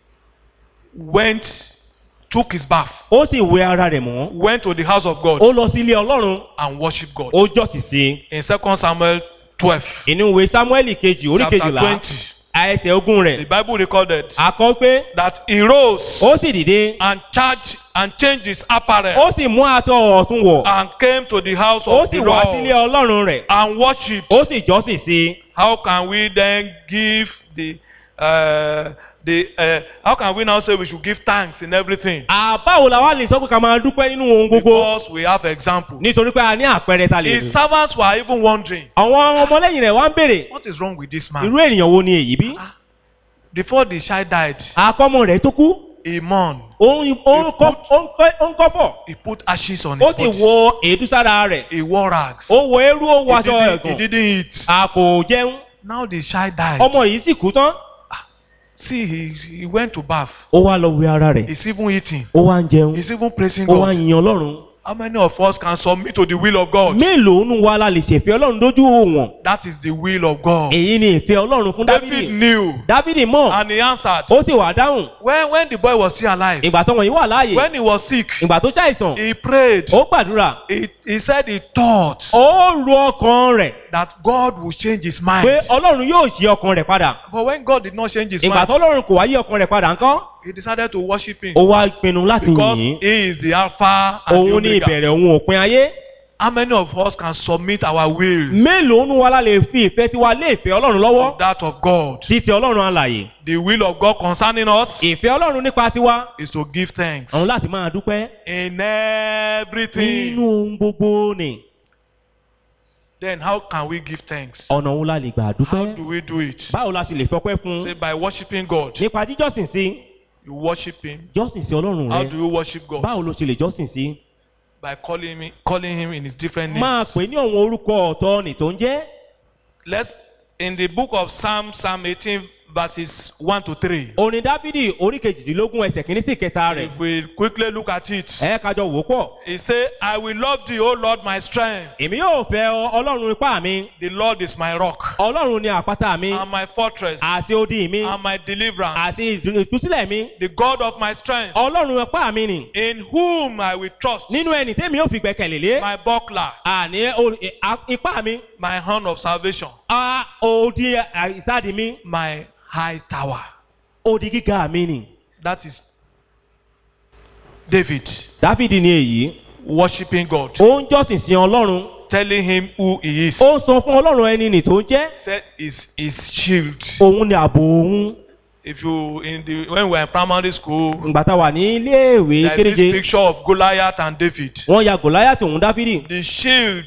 [SPEAKER 2] went, took his bath,
[SPEAKER 1] ó sì wẹ ara rẹ̀ mọ́
[SPEAKER 2] went to the house of God
[SPEAKER 1] ó lọ sí ilé ọlọ́run
[SPEAKER 2] and worshiped God.
[SPEAKER 1] ó jọ́sìn sí
[SPEAKER 2] In 2 Samuel 12,
[SPEAKER 1] inú ìwé samuel kejì orí
[SPEAKER 2] chapter
[SPEAKER 1] kejìlá
[SPEAKER 2] 20,
[SPEAKER 1] ẹsẹ̀ ogún
[SPEAKER 2] the
[SPEAKER 1] rẹ̀
[SPEAKER 2] Bible recorded
[SPEAKER 1] àkọ́ pé
[SPEAKER 2] that he rose
[SPEAKER 1] ó sì dìde
[SPEAKER 2] and charged and changed his apparel
[SPEAKER 1] ó sì mú aṣọ ọ̀tún wọ̀
[SPEAKER 2] and came to the house
[SPEAKER 1] ó
[SPEAKER 2] of
[SPEAKER 1] sì
[SPEAKER 2] the
[SPEAKER 1] wá sílé
[SPEAKER 2] Lord
[SPEAKER 1] ọlọ́run rẹ̀
[SPEAKER 2] and worshipped.
[SPEAKER 1] ó sì jọ́sìn sí
[SPEAKER 2] How can we then give the uh, the uh, how can we now say we should give thanks in everything?
[SPEAKER 1] àbáwo la wá lè sọ pé ká máa dúpẹ́ nínú ohun gbogbo
[SPEAKER 2] Because we have example.
[SPEAKER 1] nítorí pé a ní àpẹẹrẹ ta lè
[SPEAKER 2] His
[SPEAKER 1] lò
[SPEAKER 2] servants were even wondering,
[SPEAKER 1] àwọn ọmọlẹ́yìn rẹ̀ wá ń béèrè
[SPEAKER 2] what is wrong with this man?
[SPEAKER 1] irú ènìyàn wo ni èyí bí
[SPEAKER 2] Ah, Before the child died,
[SPEAKER 1] àkọ́mọ rẹ̀ tó kú
[SPEAKER 2] he mourned.
[SPEAKER 1] ó ń ó ń kọ́- ó ń kọ́- ó ń kọ́pọ̀
[SPEAKER 2] He put ashes on
[SPEAKER 1] ó
[SPEAKER 2] his
[SPEAKER 1] sì
[SPEAKER 2] body.
[SPEAKER 1] wọ èédú sára rẹ̀
[SPEAKER 2] He wore rags.
[SPEAKER 1] ó wọ eérú ó wọ
[SPEAKER 2] He
[SPEAKER 1] aṣọ
[SPEAKER 2] didn't, he
[SPEAKER 1] ẹ̀gàn
[SPEAKER 2] didn't eat.
[SPEAKER 1] a kò jẹun
[SPEAKER 2] Now the child died.
[SPEAKER 1] ọmọ yìí sì kú tán
[SPEAKER 2] See, he, he went to bath.
[SPEAKER 1] ó wá lọ wẹ ara rẹ̀
[SPEAKER 2] He's even eating.
[SPEAKER 1] ó wá ń jẹun
[SPEAKER 2] He's even praising
[SPEAKER 1] ó wá
[SPEAKER 2] God.
[SPEAKER 1] ń yin ọlọ́run
[SPEAKER 2] How many of us can submit to the will of God?
[SPEAKER 1] mélòó nu wa la lè ṣèfẹ́ ọlọ́run lójú wọn
[SPEAKER 2] That is the will of God.
[SPEAKER 1] èyí ni ìfẹ́ ọlọ́run fún
[SPEAKER 2] David
[SPEAKER 1] dávidi
[SPEAKER 2] knew
[SPEAKER 1] dávidi mọ̀
[SPEAKER 2] and he answered.
[SPEAKER 1] ó sì wà dáhùn
[SPEAKER 2] When, when the boy was still alive,
[SPEAKER 1] ìgbà tó wọ̀nyí wà láàyè
[SPEAKER 2] when he was sick,
[SPEAKER 1] ìgbà tó ṣàìsàn
[SPEAKER 2] he prayed.
[SPEAKER 1] ó gbàdúrà
[SPEAKER 2] He, he said he thought
[SPEAKER 1] ó ru ọkàn rẹ̀
[SPEAKER 2] that God would change his
[SPEAKER 1] pé
[SPEAKER 2] mind.
[SPEAKER 1] ọlọ́run yóò ṣe ọkàn rẹ̀ padà
[SPEAKER 2] But when God did not change his
[SPEAKER 1] ìgbà
[SPEAKER 2] mind,
[SPEAKER 1] tó ọlọ́run kò wá yí ọkàn rẹ̀ padà ńkọ́
[SPEAKER 2] he decided to worship him
[SPEAKER 1] ó wá pinnu láti
[SPEAKER 2] because
[SPEAKER 1] yìn ín
[SPEAKER 2] he is the Alpha and the
[SPEAKER 1] òun ní
[SPEAKER 2] Omega.
[SPEAKER 1] ìbẹ̀rẹ̀ òun òpin ayé
[SPEAKER 2] How many of us can submit our will
[SPEAKER 1] mélòó nu wa la lè fi ìfẹ́ tiwa lé ìfẹ́ ọlọ́run lọ́wọ́
[SPEAKER 2] to that of God?
[SPEAKER 1] sí ti ọlọ́run alàyè
[SPEAKER 2] The will of God concerning us
[SPEAKER 1] ìfẹ́ ọlọ́run nípa tiwa
[SPEAKER 2] is to give thanks
[SPEAKER 1] àwọn láti máa dúpẹ́
[SPEAKER 2] in
[SPEAKER 1] nínú
[SPEAKER 2] everything.
[SPEAKER 1] ohun gbogbo ni
[SPEAKER 2] Then how can we give thanks?
[SPEAKER 1] ọ̀nà òun la lè gbà
[SPEAKER 2] How
[SPEAKER 1] dúpẹ́
[SPEAKER 2] do we do it?
[SPEAKER 1] báwo la sì lè fọpẹ́ fún
[SPEAKER 2] Say by worshiping God.
[SPEAKER 1] nípa jíjọ́sìn sí
[SPEAKER 2] You worship Him.
[SPEAKER 1] jọ́sìn sí ọlọ́run
[SPEAKER 2] How
[SPEAKER 1] rẹ
[SPEAKER 2] do you worship God?
[SPEAKER 1] báwo ló ṣe lè jọ́sìn sí
[SPEAKER 2] By calling him, calling him in his different names.
[SPEAKER 1] máa pè ní àwọn orúkọ ọ̀tọ̀ nì tó ń jẹ́
[SPEAKER 2] Let's in the book of Psalm, Psalm 18, verses 1 to 3.
[SPEAKER 1] orin dávidi orí kejìdínlógún ẹsẹ̀ kìíní sí ìkẹta rẹ̀
[SPEAKER 2] If we quickly look at it,
[SPEAKER 1] ẹ kájọ wò ó pọ̀
[SPEAKER 2] he said, I will love thee, O Lord, my strength.
[SPEAKER 1] èmi yóò fẹ́ ọ ọlọ́run ipá mi
[SPEAKER 2] The Lord is my rock
[SPEAKER 1] ọlọ́run ni àpáta mi
[SPEAKER 2] and my fortress
[SPEAKER 1] àti odi mi
[SPEAKER 2] and my deliverance,
[SPEAKER 1] àti ìdú- ìtúsílẹ̀ mi
[SPEAKER 2] the God of my strength,
[SPEAKER 1] ọlọ́run ipá mi nì
[SPEAKER 2] in whom I will trust,
[SPEAKER 1] nínú ẹni tẹ́mi yóò fi gbẹ̀kẹ̀lé lé
[SPEAKER 2] my buckler,
[SPEAKER 1] àní o- ì- a- ipá mi
[SPEAKER 2] my horn of salvation,
[SPEAKER 1] a odi a- ìsádi mi
[SPEAKER 2] my high tower.
[SPEAKER 1] odi gíga mi nì.
[SPEAKER 2] That is David
[SPEAKER 1] dávidi ni èyí
[SPEAKER 2] worshiping God,
[SPEAKER 1] ó ń jọ́sìn sí ọlọ́run
[SPEAKER 2] telling him who he is.
[SPEAKER 1] ó ń sọ fún ọlọ́run ẹni nì tó ń jẹ́
[SPEAKER 2] Said is his shield.
[SPEAKER 1] òun ni ààbò òun
[SPEAKER 2] If you in the when we were in primary school,
[SPEAKER 1] ìgbà tá a wà ní iléèwé
[SPEAKER 2] there is this
[SPEAKER 1] kéréje
[SPEAKER 2] picture of Goliath and David.
[SPEAKER 1] wọ́n ya gòláyàtì òun dávidi
[SPEAKER 2] The shield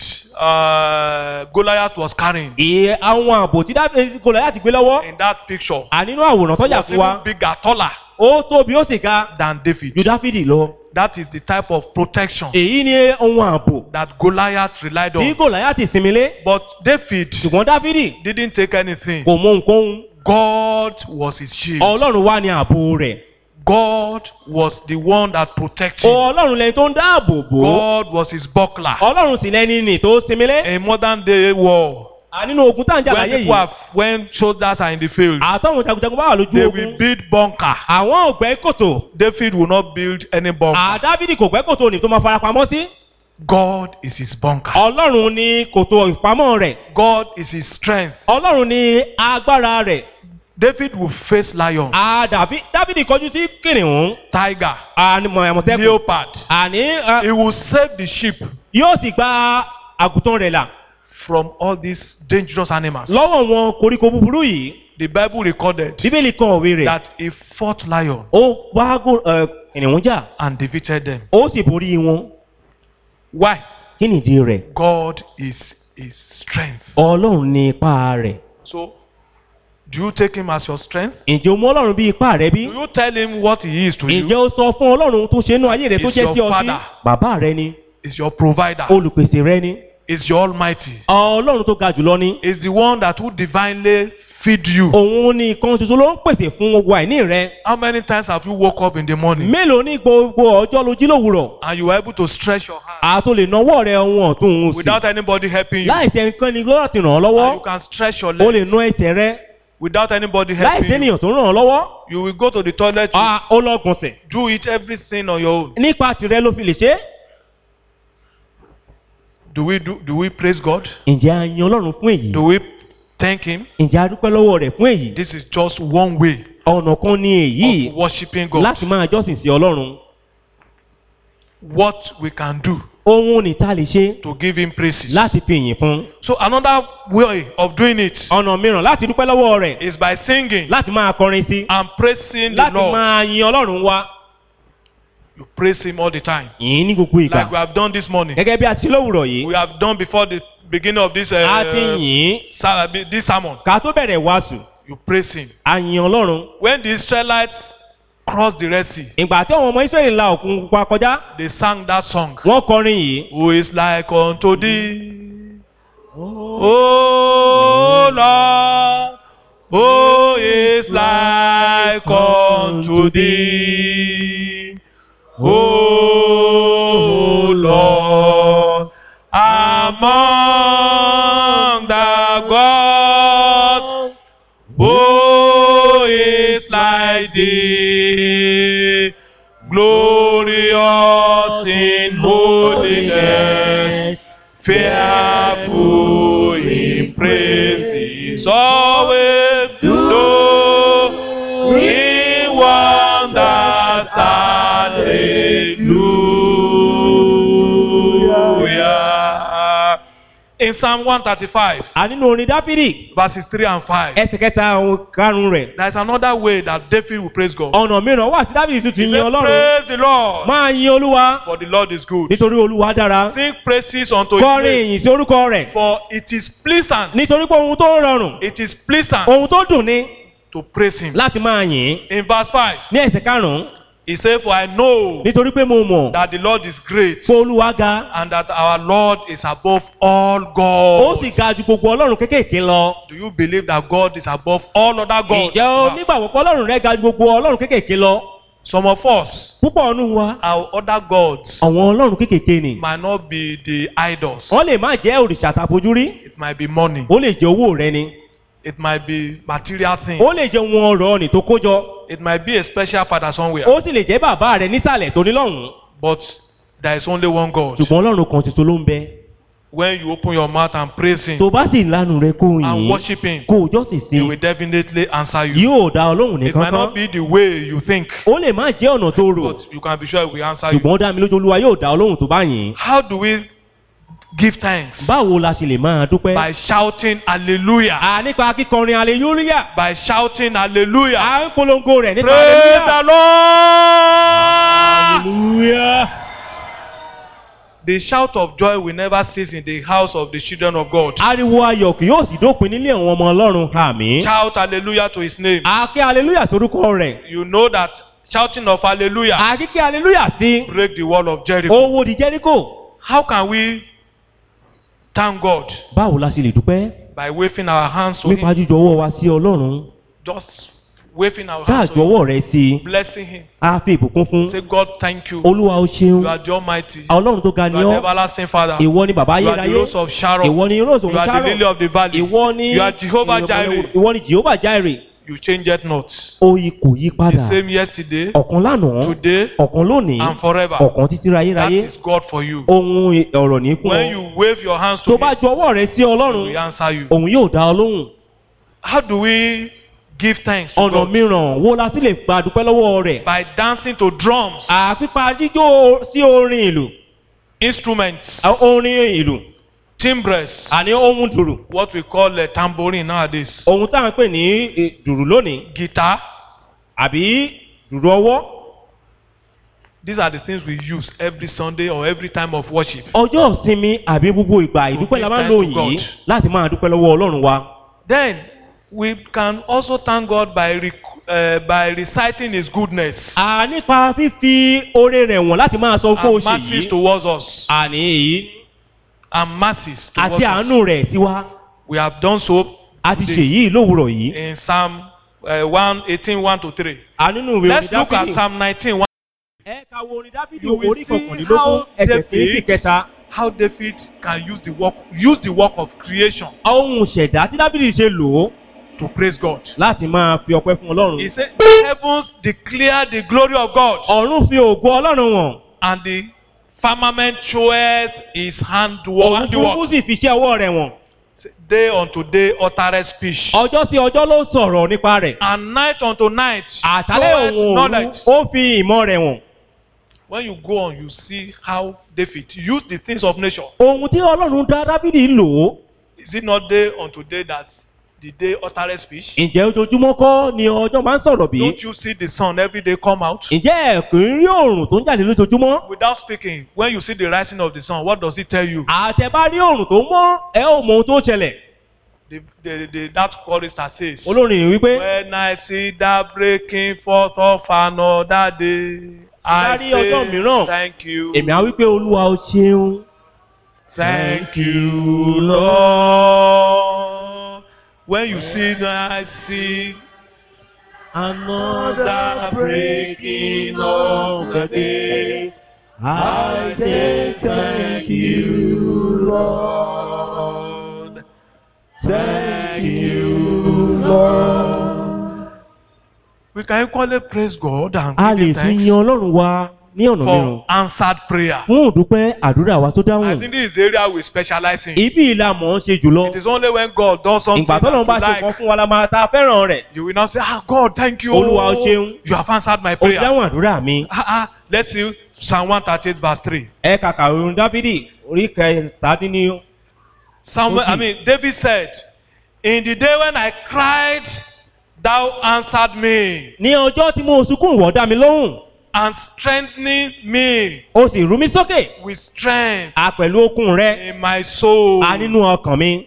[SPEAKER 2] uh, Goliath was carrying
[SPEAKER 1] ìyẹn àwọn ààbò tí Dáfídì- gòláyàtì gbé lọ́wọ́
[SPEAKER 2] in that picture
[SPEAKER 1] ànínú àwòrán tọ́jà
[SPEAKER 2] was
[SPEAKER 1] fún wa
[SPEAKER 2] even bigger, taller
[SPEAKER 1] ó tóbi ó sì ga
[SPEAKER 2] than David.
[SPEAKER 1] ju dáfídì lọ
[SPEAKER 2] That is the type of protection
[SPEAKER 1] èyí ni ohun ààbò
[SPEAKER 2] that Goliath relied
[SPEAKER 1] tí
[SPEAKER 2] on.
[SPEAKER 1] gòláyàtì sinmi lé
[SPEAKER 2] But David
[SPEAKER 1] ṣùgbọ́n dáfídì
[SPEAKER 2] didn't take anything.
[SPEAKER 1] kò mú ohunkóhun
[SPEAKER 2] God was his shield.
[SPEAKER 1] ọlọ́run wá ní ààbò rẹ̀
[SPEAKER 2] God was the one that protected him.
[SPEAKER 1] ọlọ́run lẹni tó ń dáàbò bò ó
[SPEAKER 2] God was his buckler.
[SPEAKER 1] ọlọ́run sì lẹni nì tó sinmi lé
[SPEAKER 2] In modern day war,
[SPEAKER 1] à nínú ogun tá à ń jà
[SPEAKER 2] when
[SPEAKER 1] láyé
[SPEAKER 2] people
[SPEAKER 1] yìí
[SPEAKER 2] have, when soldiers are in the field,
[SPEAKER 1] àtọ́hún jagunjagun bá wà lójú
[SPEAKER 2] they will
[SPEAKER 1] ogun
[SPEAKER 2] build bunker.
[SPEAKER 1] àwọn ò gbẹ́ kòtò
[SPEAKER 2] David will not build any bunker.
[SPEAKER 1] àdáfídì kò gbẹ́ kòtò ní tó máa farapamọ́ sí
[SPEAKER 2] God is his bunker.
[SPEAKER 1] ọlọ́run ní kòtò ìpamọ́ rẹ̀
[SPEAKER 2] God is his strength.
[SPEAKER 1] ọlọ́run ní agbára rẹ̀
[SPEAKER 2] David will face lion,
[SPEAKER 1] àdàbí dáfídì kọjú sí kìnìún
[SPEAKER 2] tiger,
[SPEAKER 1] àmọ̀tẹ́kùn
[SPEAKER 2] leopard.
[SPEAKER 1] àní ẹ,
[SPEAKER 2] He will save the sheep
[SPEAKER 1] yóò sì gba àgùntàn rẹ̀ là
[SPEAKER 2] from all these dangerous animals.
[SPEAKER 1] lọ́wọ́ wọn koríko búburú yìí
[SPEAKER 2] The Bible recorded
[SPEAKER 1] bíbélì kan òwe rẹ̀
[SPEAKER 2] that he fought lion
[SPEAKER 1] ó bá gò- ẹ, kìnìún jà
[SPEAKER 2] and defeated them.
[SPEAKER 1] ó sì borí wọn
[SPEAKER 2] Why?
[SPEAKER 1] kí nìdí rẹ̀
[SPEAKER 2] God is his strength.
[SPEAKER 1] ọlọ́run ní ipá rẹ̀
[SPEAKER 2] So, do you take him as your strength?
[SPEAKER 1] ǹjẹ́ o mú ọlọ́run bí ipá rẹ bí
[SPEAKER 2] Do you tell him what he is to
[SPEAKER 1] ǹjẹ́
[SPEAKER 2] you?
[SPEAKER 1] o sọ fún ọlọ́run tó ṣe inú ayé rẹ tó
[SPEAKER 2] Is
[SPEAKER 1] jẹ́
[SPEAKER 2] your
[SPEAKER 1] sí ọ sí
[SPEAKER 2] father.
[SPEAKER 1] bàbá rẹ ni
[SPEAKER 2] Is your provider?
[SPEAKER 1] olùpèsè rẹ ni
[SPEAKER 2] Is your almighty?
[SPEAKER 1] ọlọ́run tó ga jùlọ ni
[SPEAKER 2] Is the one that will divinely feed you?
[SPEAKER 1] òun ni nǹkan tuntun ló ń pèsè fún gbogbo àìní rẹ
[SPEAKER 2] How many times have you woke up in the morning
[SPEAKER 1] mélòó ní gbogbo ọjọ́ ló jí lówùrọ̀
[SPEAKER 2] and you were able to stretch your hand
[SPEAKER 1] àtò lè nawọ́ rẹ ohun ọ̀tún òun sí
[SPEAKER 2] without anybody helping you?
[SPEAKER 1] láì sí ẹnikẹ́ni lọ́rọ̀ ti ràn ọ́
[SPEAKER 2] And
[SPEAKER 1] lọ́wọ́
[SPEAKER 2] you can stretch your
[SPEAKER 1] o
[SPEAKER 2] leg
[SPEAKER 1] lè nu ẹsẹ̀ rẹ
[SPEAKER 2] without anybody
[SPEAKER 1] láì sí
[SPEAKER 2] helping you.
[SPEAKER 1] ènìyàn tó ràn ọ́ lọ́wọ́
[SPEAKER 2] You will go to the toilet, you
[SPEAKER 1] Ah, ó lọ gbọ̀nsẹ̀
[SPEAKER 2] do it everything on your own.
[SPEAKER 1] nípa tìrẹ ló fi lè ṣe é.
[SPEAKER 2] Do we do? Do we praise God?
[SPEAKER 1] ǹjẹ́ a yin ọlọ́run fún èyí
[SPEAKER 2] Do we thank Him?
[SPEAKER 1] ǹjẹ́ a dúpẹ́ lọ́wọ́ rẹ̀ fún èyí
[SPEAKER 2] This is just one way
[SPEAKER 1] ọ̀nà kan ní èyí
[SPEAKER 2] of worshiping God.
[SPEAKER 1] láti máa jọ́sìn sí ọlọ́run
[SPEAKER 2] What we can do
[SPEAKER 1] ohun ní ta lè ṣe
[SPEAKER 2] to give Him praises.
[SPEAKER 1] láti fi ìyìn fún
[SPEAKER 2] So another way of doing it
[SPEAKER 1] ọ̀nà mìíràn láti dúpẹ́ lọ́wọ́ rẹ̀
[SPEAKER 2] is by singing
[SPEAKER 1] láti máa kọrin sí
[SPEAKER 2] and praising the
[SPEAKER 1] láti
[SPEAKER 2] Lord.
[SPEAKER 1] máa yin ọlọ́run wa
[SPEAKER 2] You praise Him all the time,
[SPEAKER 1] yìí ní gbogbo ìgbà
[SPEAKER 2] like we have done this morning.
[SPEAKER 1] gẹ́gẹ́ bí a ti lówùrọ̀ yìí
[SPEAKER 2] We have done before the beginning of this uh,
[SPEAKER 1] a ti yìn
[SPEAKER 2] sa- this sermon.
[SPEAKER 1] ká tó bẹ̀rẹ̀ wàásù
[SPEAKER 2] You praise Him.
[SPEAKER 1] a yin ọlọ́run
[SPEAKER 2] When the Israelites crossed the Red Sea,
[SPEAKER 1] ìgbà tí àwọn ọmọ israẹli la òkun pupa kọjá
[SPEAKER 2] they sang that song.
[SPEAKER 1] wọ́n kọrin yìí
[SPEAKER 2] Who is like unto thee? O Lord, who is like unto thee? O Lord, among the gods, who is like thee? Glorious in holiness, fearful in praises, always doing wonders. Hallelujah. in Psalm 135,
[SPEAKER 1] a nínú orin dáfídì
[SPEAKER 2] verses 3 and 5,
[SPEAKER 1] ẹsẹ̀ kẹta ohun karùn-ún rẹ̀
[SPEAKER 2] there is another way that David will praise God.
[SPEAKER 1] ọ̀nà mìíràn wà tí dáfídì tún ti
[SPEAKER 2] He
[SPEAKER 1] yin
[SPEAKER 2] said,
[SPEAKER 1] ọlọ́run
[SPEAKER 2] Praise the Lord,
[SPEAKER 1] máa yin olúwa
[SPEAKER 2] for the Lord is good.
[SPEAKER 1] nítorí olúwa dára
[SPEAKER 2] Sing praises unto his
[SPEAKER 1] kọrin
[SPEAKER 2] name,
[SPEAKER 1] ìyìn sí orúkọ rẹ̀
[SPEAKER 2] for it is pleasant,
[SPEAKER 1] nítorí pé ohun tó rọrùn
[SPEAKER 2] it is pleasant
[SPEAKER 1] ohun tó dùn ni
[SPEAKER 2] to praise him.
[SPEAKER 1] láti máa yìn
[SPEAKER 2] In verse 5,
[SPEAKER 1] ní ẹsẹ̀ karùn-ún
[SPEAKER 2] he said, For I know
[SPEAKER 1] nítorí pé mo mọ̀
[SPEAKER 2] that the Lord is great
[SPEAKER 1] pé olúwa ga
[SPEAKER 2] and that our Lord is above all
[SPEAKER 1] ó
[SPEAKER 2] gods.
[SPEAKER 1] sì ga ju gbogbo ọlọ́run kéékèèké lọ
[SPEAKER 2] Do you believe that God is above all other gods?
[SPEAKER 1] ǹjẹ́ o nígbàgbọ́ pé ọlọ́run rẹ̀ ga ju gbogbo ọlọ́run kéékèèké lọ
[SPEAKER 2] Some of us,
[SPEAKER 1] púpọ̀ ọ̀nù wa
[SPEAKER 2] our other gods,
[SPEAKER 1] àwọn ọlọ́run kéékèèké ni
[SPEAKER 2] might not be the idols.
[SPEAKER 1] wọ́n lè má jẹ́ òrìṣà tàbójúrí
[SPEAKER 2] It might be money.
[SPEAKER 1] ó lè jẹ́ owó rẹ ni
[SPEAKER 2] It might be material things.
[SPEAKER 1] ó lè jẹ́ wọn ọ̀rọ̀ ọ̀nì tó kójọ
[SPEAKER 2] It might be a special father somewhere.
[SPEAKER 1] ó sì lè jẹ́ bàbá rẹ nísàlẹ̀ tó ní lọ́hùn-ún
[SPEAKER 2] But there is only one God.
[SPEAKER 1] ṣùgbọ́n ọlọ́run kan tuntun ló ń bẹ
[SPEAKER 2] When you open your mouth and praise Him
[SPEAKER 1] tó bá sì lanu rẹ kó
[SPEAKER 2] and
[SPEAKER 1] yìn
[SPEAKER 2] worship Him,
[SPEAKER 1] kó o jọ́sìn sí
[SPEAKER 2] He will definitely answer you.
[SPEAKER 1] yóò dá ọlọ́run
[SPEAKER 2] It
[SPEAKER 1] nìkan
[SPEAKER 2] might
[SPEAKER 1] kan
[SPEAKER 2] not be the way you think,
[SPEAKER 1] ó lè má jẹ́ ọ̀nà tó rò
[SPEAKER 2] but you can be sure He will answer you.
[SPEAKER 1] ṣùgbọ́n ó dá mi lójú olúwa yóò dá ọlọ́run tó bá yìn
[SPEAKER 2] How do we give thanks?
[SPEAKER 1] báwo la ṣe lè máa dúpẹ́
[SPEAKER 2] By shouting hallelujah.
[SPEAKER 1] à nípa kíkọrin aleluya
[SPEAKER 2] By shouting hallelujah.
[SPEAKER 1] à ń polongo rẹ̀ nípa
[SPEAKER 2] Praise the
[SPEAKER 1] aleluya
[SPEAKER 2] Lord.
[SPEAKER 1] aleluya
[SPEAKER 2] The shout of joy will never cease in the house of the children of God.
[SPEAKER 1] ariwo ayọ̀ kì yóò sì dópin nílé àwọn ọmọ ọlọ́run àmì
[SPEAKER 2] Shout hallelujah to his name.
[SPEAKER 1] àkẹ́ aleluya sórúkọ rẹ̀
[SPEAKER 2] You know that shouting of hallelujah
[SPEAKER 1] àkíkẹ́ aleluya sí
[SPEAKER 2] break the wall of Jericho.
[SPEAKER 1] owó di jẹ́ríkò
[SPEAKER 2] How can we thank God?
[SPEAKER 1] báwo la ṣe lè dúpẹ́
[SPEAKER 2] By waving our hands to
[SPEAKER 1] nípa
[SPEAKER 2] him.
[SPEAKER 1] jíjọ ọwọ́ wa sí ọlọ́run
[SPEAKER 2] Just waving our hands
[SPEAKER 1] káàjọ
[SPEAKER 2] to him.
[SPEAKER 1] ọwọ́ rẹ̀ sí i
[SPEAKER 2] Blessing him.
[SPEAKER 1] á fi ìbùkún fún
[SPEAKER 2] Say, God, thank you.
[SPEAKER 1] olúwa ó ṣeun
[SPEAKER 2] You are the Almighty.
[SPEAKER 1] ọlọ́run tó ga
[SPEAKER 2] You
[SPEAKER 1] ni
[SPEAKER 2] are the
[SPEAKER 1] ọ́
[SPEAKER 2] everlasting Father.
[SPEAKER 1] ìwọ ni bàbá
[SPEAKER 2] You are the
[SPEAKER 1] ayérayé
[SPEAKER 2] rose of Sharon.
[SPEAKER 1] ìwọ ni rose
[SPEAKER 2] You
[SPEAKER 1] òun
[SPEAKER 2] are the lily
[SPEAKER 1] sáró
[SPEAKER 2] of the valley.
[SPEAKER 1] ìwọ ni
[SPEAKER 2] You are Jehovah Jireh.
[SPEAKER 1] ìwọ ni jehovah jaire
[SPEAKER 2] You changed not.
[SPEAKER 1] oyi kò yí padà
[SPEAKER 2] The same yesterday,
[SPEAKER 1] ọ̀kan lánàá
[SPEAKER 2] today,
[SPEAKER 1] ọ̀kan lónìí
[SPEAKER 2] and forever.
[SPEAKER 1] ọ̀kan títí
[SPEAKER 2] That
[SPEAKER 1] ayérayé
[SPEAKER 2] is God for you.
[SPEAKER 1] ohun ọ̀rọ̀ ní fún
[SPEAKER 2] When
[SPEAKER 1] ọ
[SPEAKER 2] you wave your hands to
[SPEAKER 1] tó
[SPEAKER 2] him,
[SPEAKER 1] bá ju ọwọ́ rẹ sí
[SPEAKER 2] he will
[SPEAKER 1] ọlọ́run
[SPEAKER 2] answer you.
[SPEAKER 1] òun yóò dá ọ lóhùn
[SPEAKER 2] How do we give thanks to
[SPEAKER 1] ọ̀nà
[SPEAKER 2] God?
[SPEAKER 1] mìíràn wo la sì lè gba dúpẹ́ lọ́wọ́ rẹ̀
[SPEAKER 2] By dancing to drums,
[SPEAKER 1] àpípa jíjó sí orin ìlú
[SPEAKER 2] instruments,
[SPEAKER 1] orin ìlú
[SPEAKER 2] timbres,
[SPEAKER 1] àní ohun dùrù
[SPEAKER 2] what we call a tambourine nowadays,
[SPEAKER 1] ohun tá à ń pè ní eh, dùrù lónìí
[SPEAKER 2] guitar.
[SPEAKER 1] àbí dùrù ọwọ́
[SPEAKER 2] These are the things we use every Sunday or every time of worship.
[SPEAKER 1] ọjọ́ ìsinmi àbí gbogbo ìgbà ìdúpẹ́ la máa ń lò
[SPEAKER 2] give thanks to
[SPEAKER 1] yìí
[SPEAKER 2] God.
[SPEAKER 1] láti máa dúpẹ́ lọ́wọ́ ọlọ́run wa
[SPEAKER 2] Then we can also thank God by rec- uh, by reciting His goodness
[SPEAKER 1] à nípa fífi oore rẹ̀ wọ̀n láti máa sọ fún
[SPEAKER 2] and
[SPEAKER 1] oṣù
[SPEAKER 2] mercies
[SPEAKER 1] yìí
[SPEAKER 2] towards us
[SPEAKER 1] àní èyí
[SPEAKER 2] and mercies towards
[SPEAKER 1] àti
[SPEAKER 2] us.
[SPEAKER 1] àánú rẹ̀ sí wa
[SPEAKER 2] We have done so
[SPEAKER 1] a ti ṣe
[SPEAKER 2] today
[SPEAKER 1] yìí lówùrọ̀ yìí
[SPEAKER 2] in Psalm uh, 1, 18, 1 to 3.
[SPEAKER 1] ànínú ìwé orin
[SPEAKER 2] Let's look at
[SPEAKER 1] dáfídì
[SPEAKER 2] Psalm 19, 1.
[SPEAKER 1] ẹ ka wo orin dáfídì
[SPEAKER 2] You will
[SPEAKER 1] orí
[SPEAKER 2] see
[SPEAKER 1] kọkànlélógún
[SPEAKER 2] how
[SPEAKER 1] ẹsẹ̀
[SPEAKER 2] David-
[SPEAKER 1] kìí sí kẹta
[SPEAKER 2] How David can use the work use the work of creation
[SPEAKER 1] ohun ṣẹ̀dá tí dáfídì ṣe lò ó
[SPEAKER 2] to praise God.
[SPEAKER 1] láti máa fi ọpẹ́ fún ọlọ́run
[SPEAKER 2] He said, The heavens declare the glory of God,
[SPEAKER 1] ọ̀run fi ògo ọlọ́run wọ̀n
[SPEAKER 2] and the firmament showeth his handwork.
[SPEAKER 1] òun burúkú sì fi iṣẹ́ ọwọ́ rẹ̀ wọ̀n
[SPEAKER 2] Day unto day uttereth speech,
[SPEAKER 1] ọjọ́ sí ọjọ́ ló sọ̀rọ̀ nípa rẹ̀
[SPEAKER 2] and night unto night
[SPEAKER 1] àtàlẹ́
[SPEAKER 2] showeth
[SPEAKER 1] òun òru
[SPEAKER 2] knowledge.
[SPEAKER 1] ó fi ìmọ̀ rẹ̀ wọ̀n
[SPEAKER 2] When you go on, you see how David used the things of nature.
[SPEAKER 1] ohun tí ọlọ́run dá dáfídì lò ó
[SPEAKER 2] Is it not day unto day that the day uttereth speech?
[SPEAKER 1] ǹjẹ́ ojoojúmọ́ kọ́ ni ọjọ́ máa ń sọ̀rọ̀ bí
[SPEAKER 2] Don't you see the sun every day come out?
[SPEAKER 1] ǹjẹ́ ẹ̀kú ń rí òòrùn tó ń jáde lójoojúmọ́
[SPEAKER 2] Without speaking, when you see the rising of the sun, what does it tell you?
[SPEAKER 1] àtẹ̀bá rí òòrùn tó mọ́ ẹ ò mọ ohun tó ṣẹlẹ̀
[SPEAKER 2] The, the, the, that chorister says,
[SPEAKER 1] olórin wípé
[SPEAKER 2] When I see that breaking forth of another day, I
[SPEAKER 1] Dárí ọjọ́
[SPEAKER 2] say
[SPEAKER 1] mìíràn.
[SPEAKER 2] thank you.
[SPEAKER 1] èmi á wípé olúwa ó ṣeun
[SPEAKER 2] Thank you, Lord. When you see that I see another breaking of the day, I say thank you, Lord. Thank you, Lord. We can equally praise God and
[SPEAKER 1] a
[SPEAKER 2] give
[SPEAKER 1] lè
[SPEAKER 2] him
[SPEAKER 1] fi
[SPEAKER 2] thanks
[SPEAKER 1] yan ọlọ́run wa ní ọ̀nà mìíràn
[SPEAKER 2] for answered prayer.
[SPEAKER 1] fún òdúpẹ́ àdúrà wa tó
[SPEAKER 2] I
[SPEAKER 1] dáhùn
[SPEAKER 2] think this is the area we specialize in.
[SPEAKER 1] ibi ìlà mọ̀ ọ́n ṣe jùlọ
[SPEAKER 2] It is only when God does something
[SPEAKER 1] ìgbà
[SPEAKER 2] that
[SPEAKER 1] tọ́lọ́run bá
[SPEAKER 2] you
[SPEAKER 1] ṣe kan
[SPEAKER 2] like,
[SPEAKER 1] fún wa la máa ta fẹ́ràn rẹ̀
[SPEAKER 2] you will not say, Ah, God, thank you.
[SPEAKER 1] Olúwa, o ṣeun.
[SPEAKER 2] You have answered my
[SPEAKER 1] ó
[SPEAKER 2] prayer.
[SPEAKER 1] dáhùn àdúrà mi
[SPEAKER 2] Ah, ah, let's see Psalm 138, verse 3.
[SPEAKER 1] ẹ kàkà orin dáfídì orí kẹtàdínní
[SPEAKER 2] Samuel, I
[SPEAKER 1] Okay.
[SPEAKER 2] mean, David said, In the day when I cried, thou answered me
[SPEAKER 1] ní ọjọ́ tí mo sunkún wọ̀ dá mi lóhùn
[SPEAKER 2] and strengthening me
[SPEAKER 1] ó sì rú mi sókè
[SPEAKER 2] with strength
[SPEAKER 1] a pẹ̀lú okun rẹ
[SPEAKER 2] in my soul.
[SPEAKER 1] a nínú ọkàn mi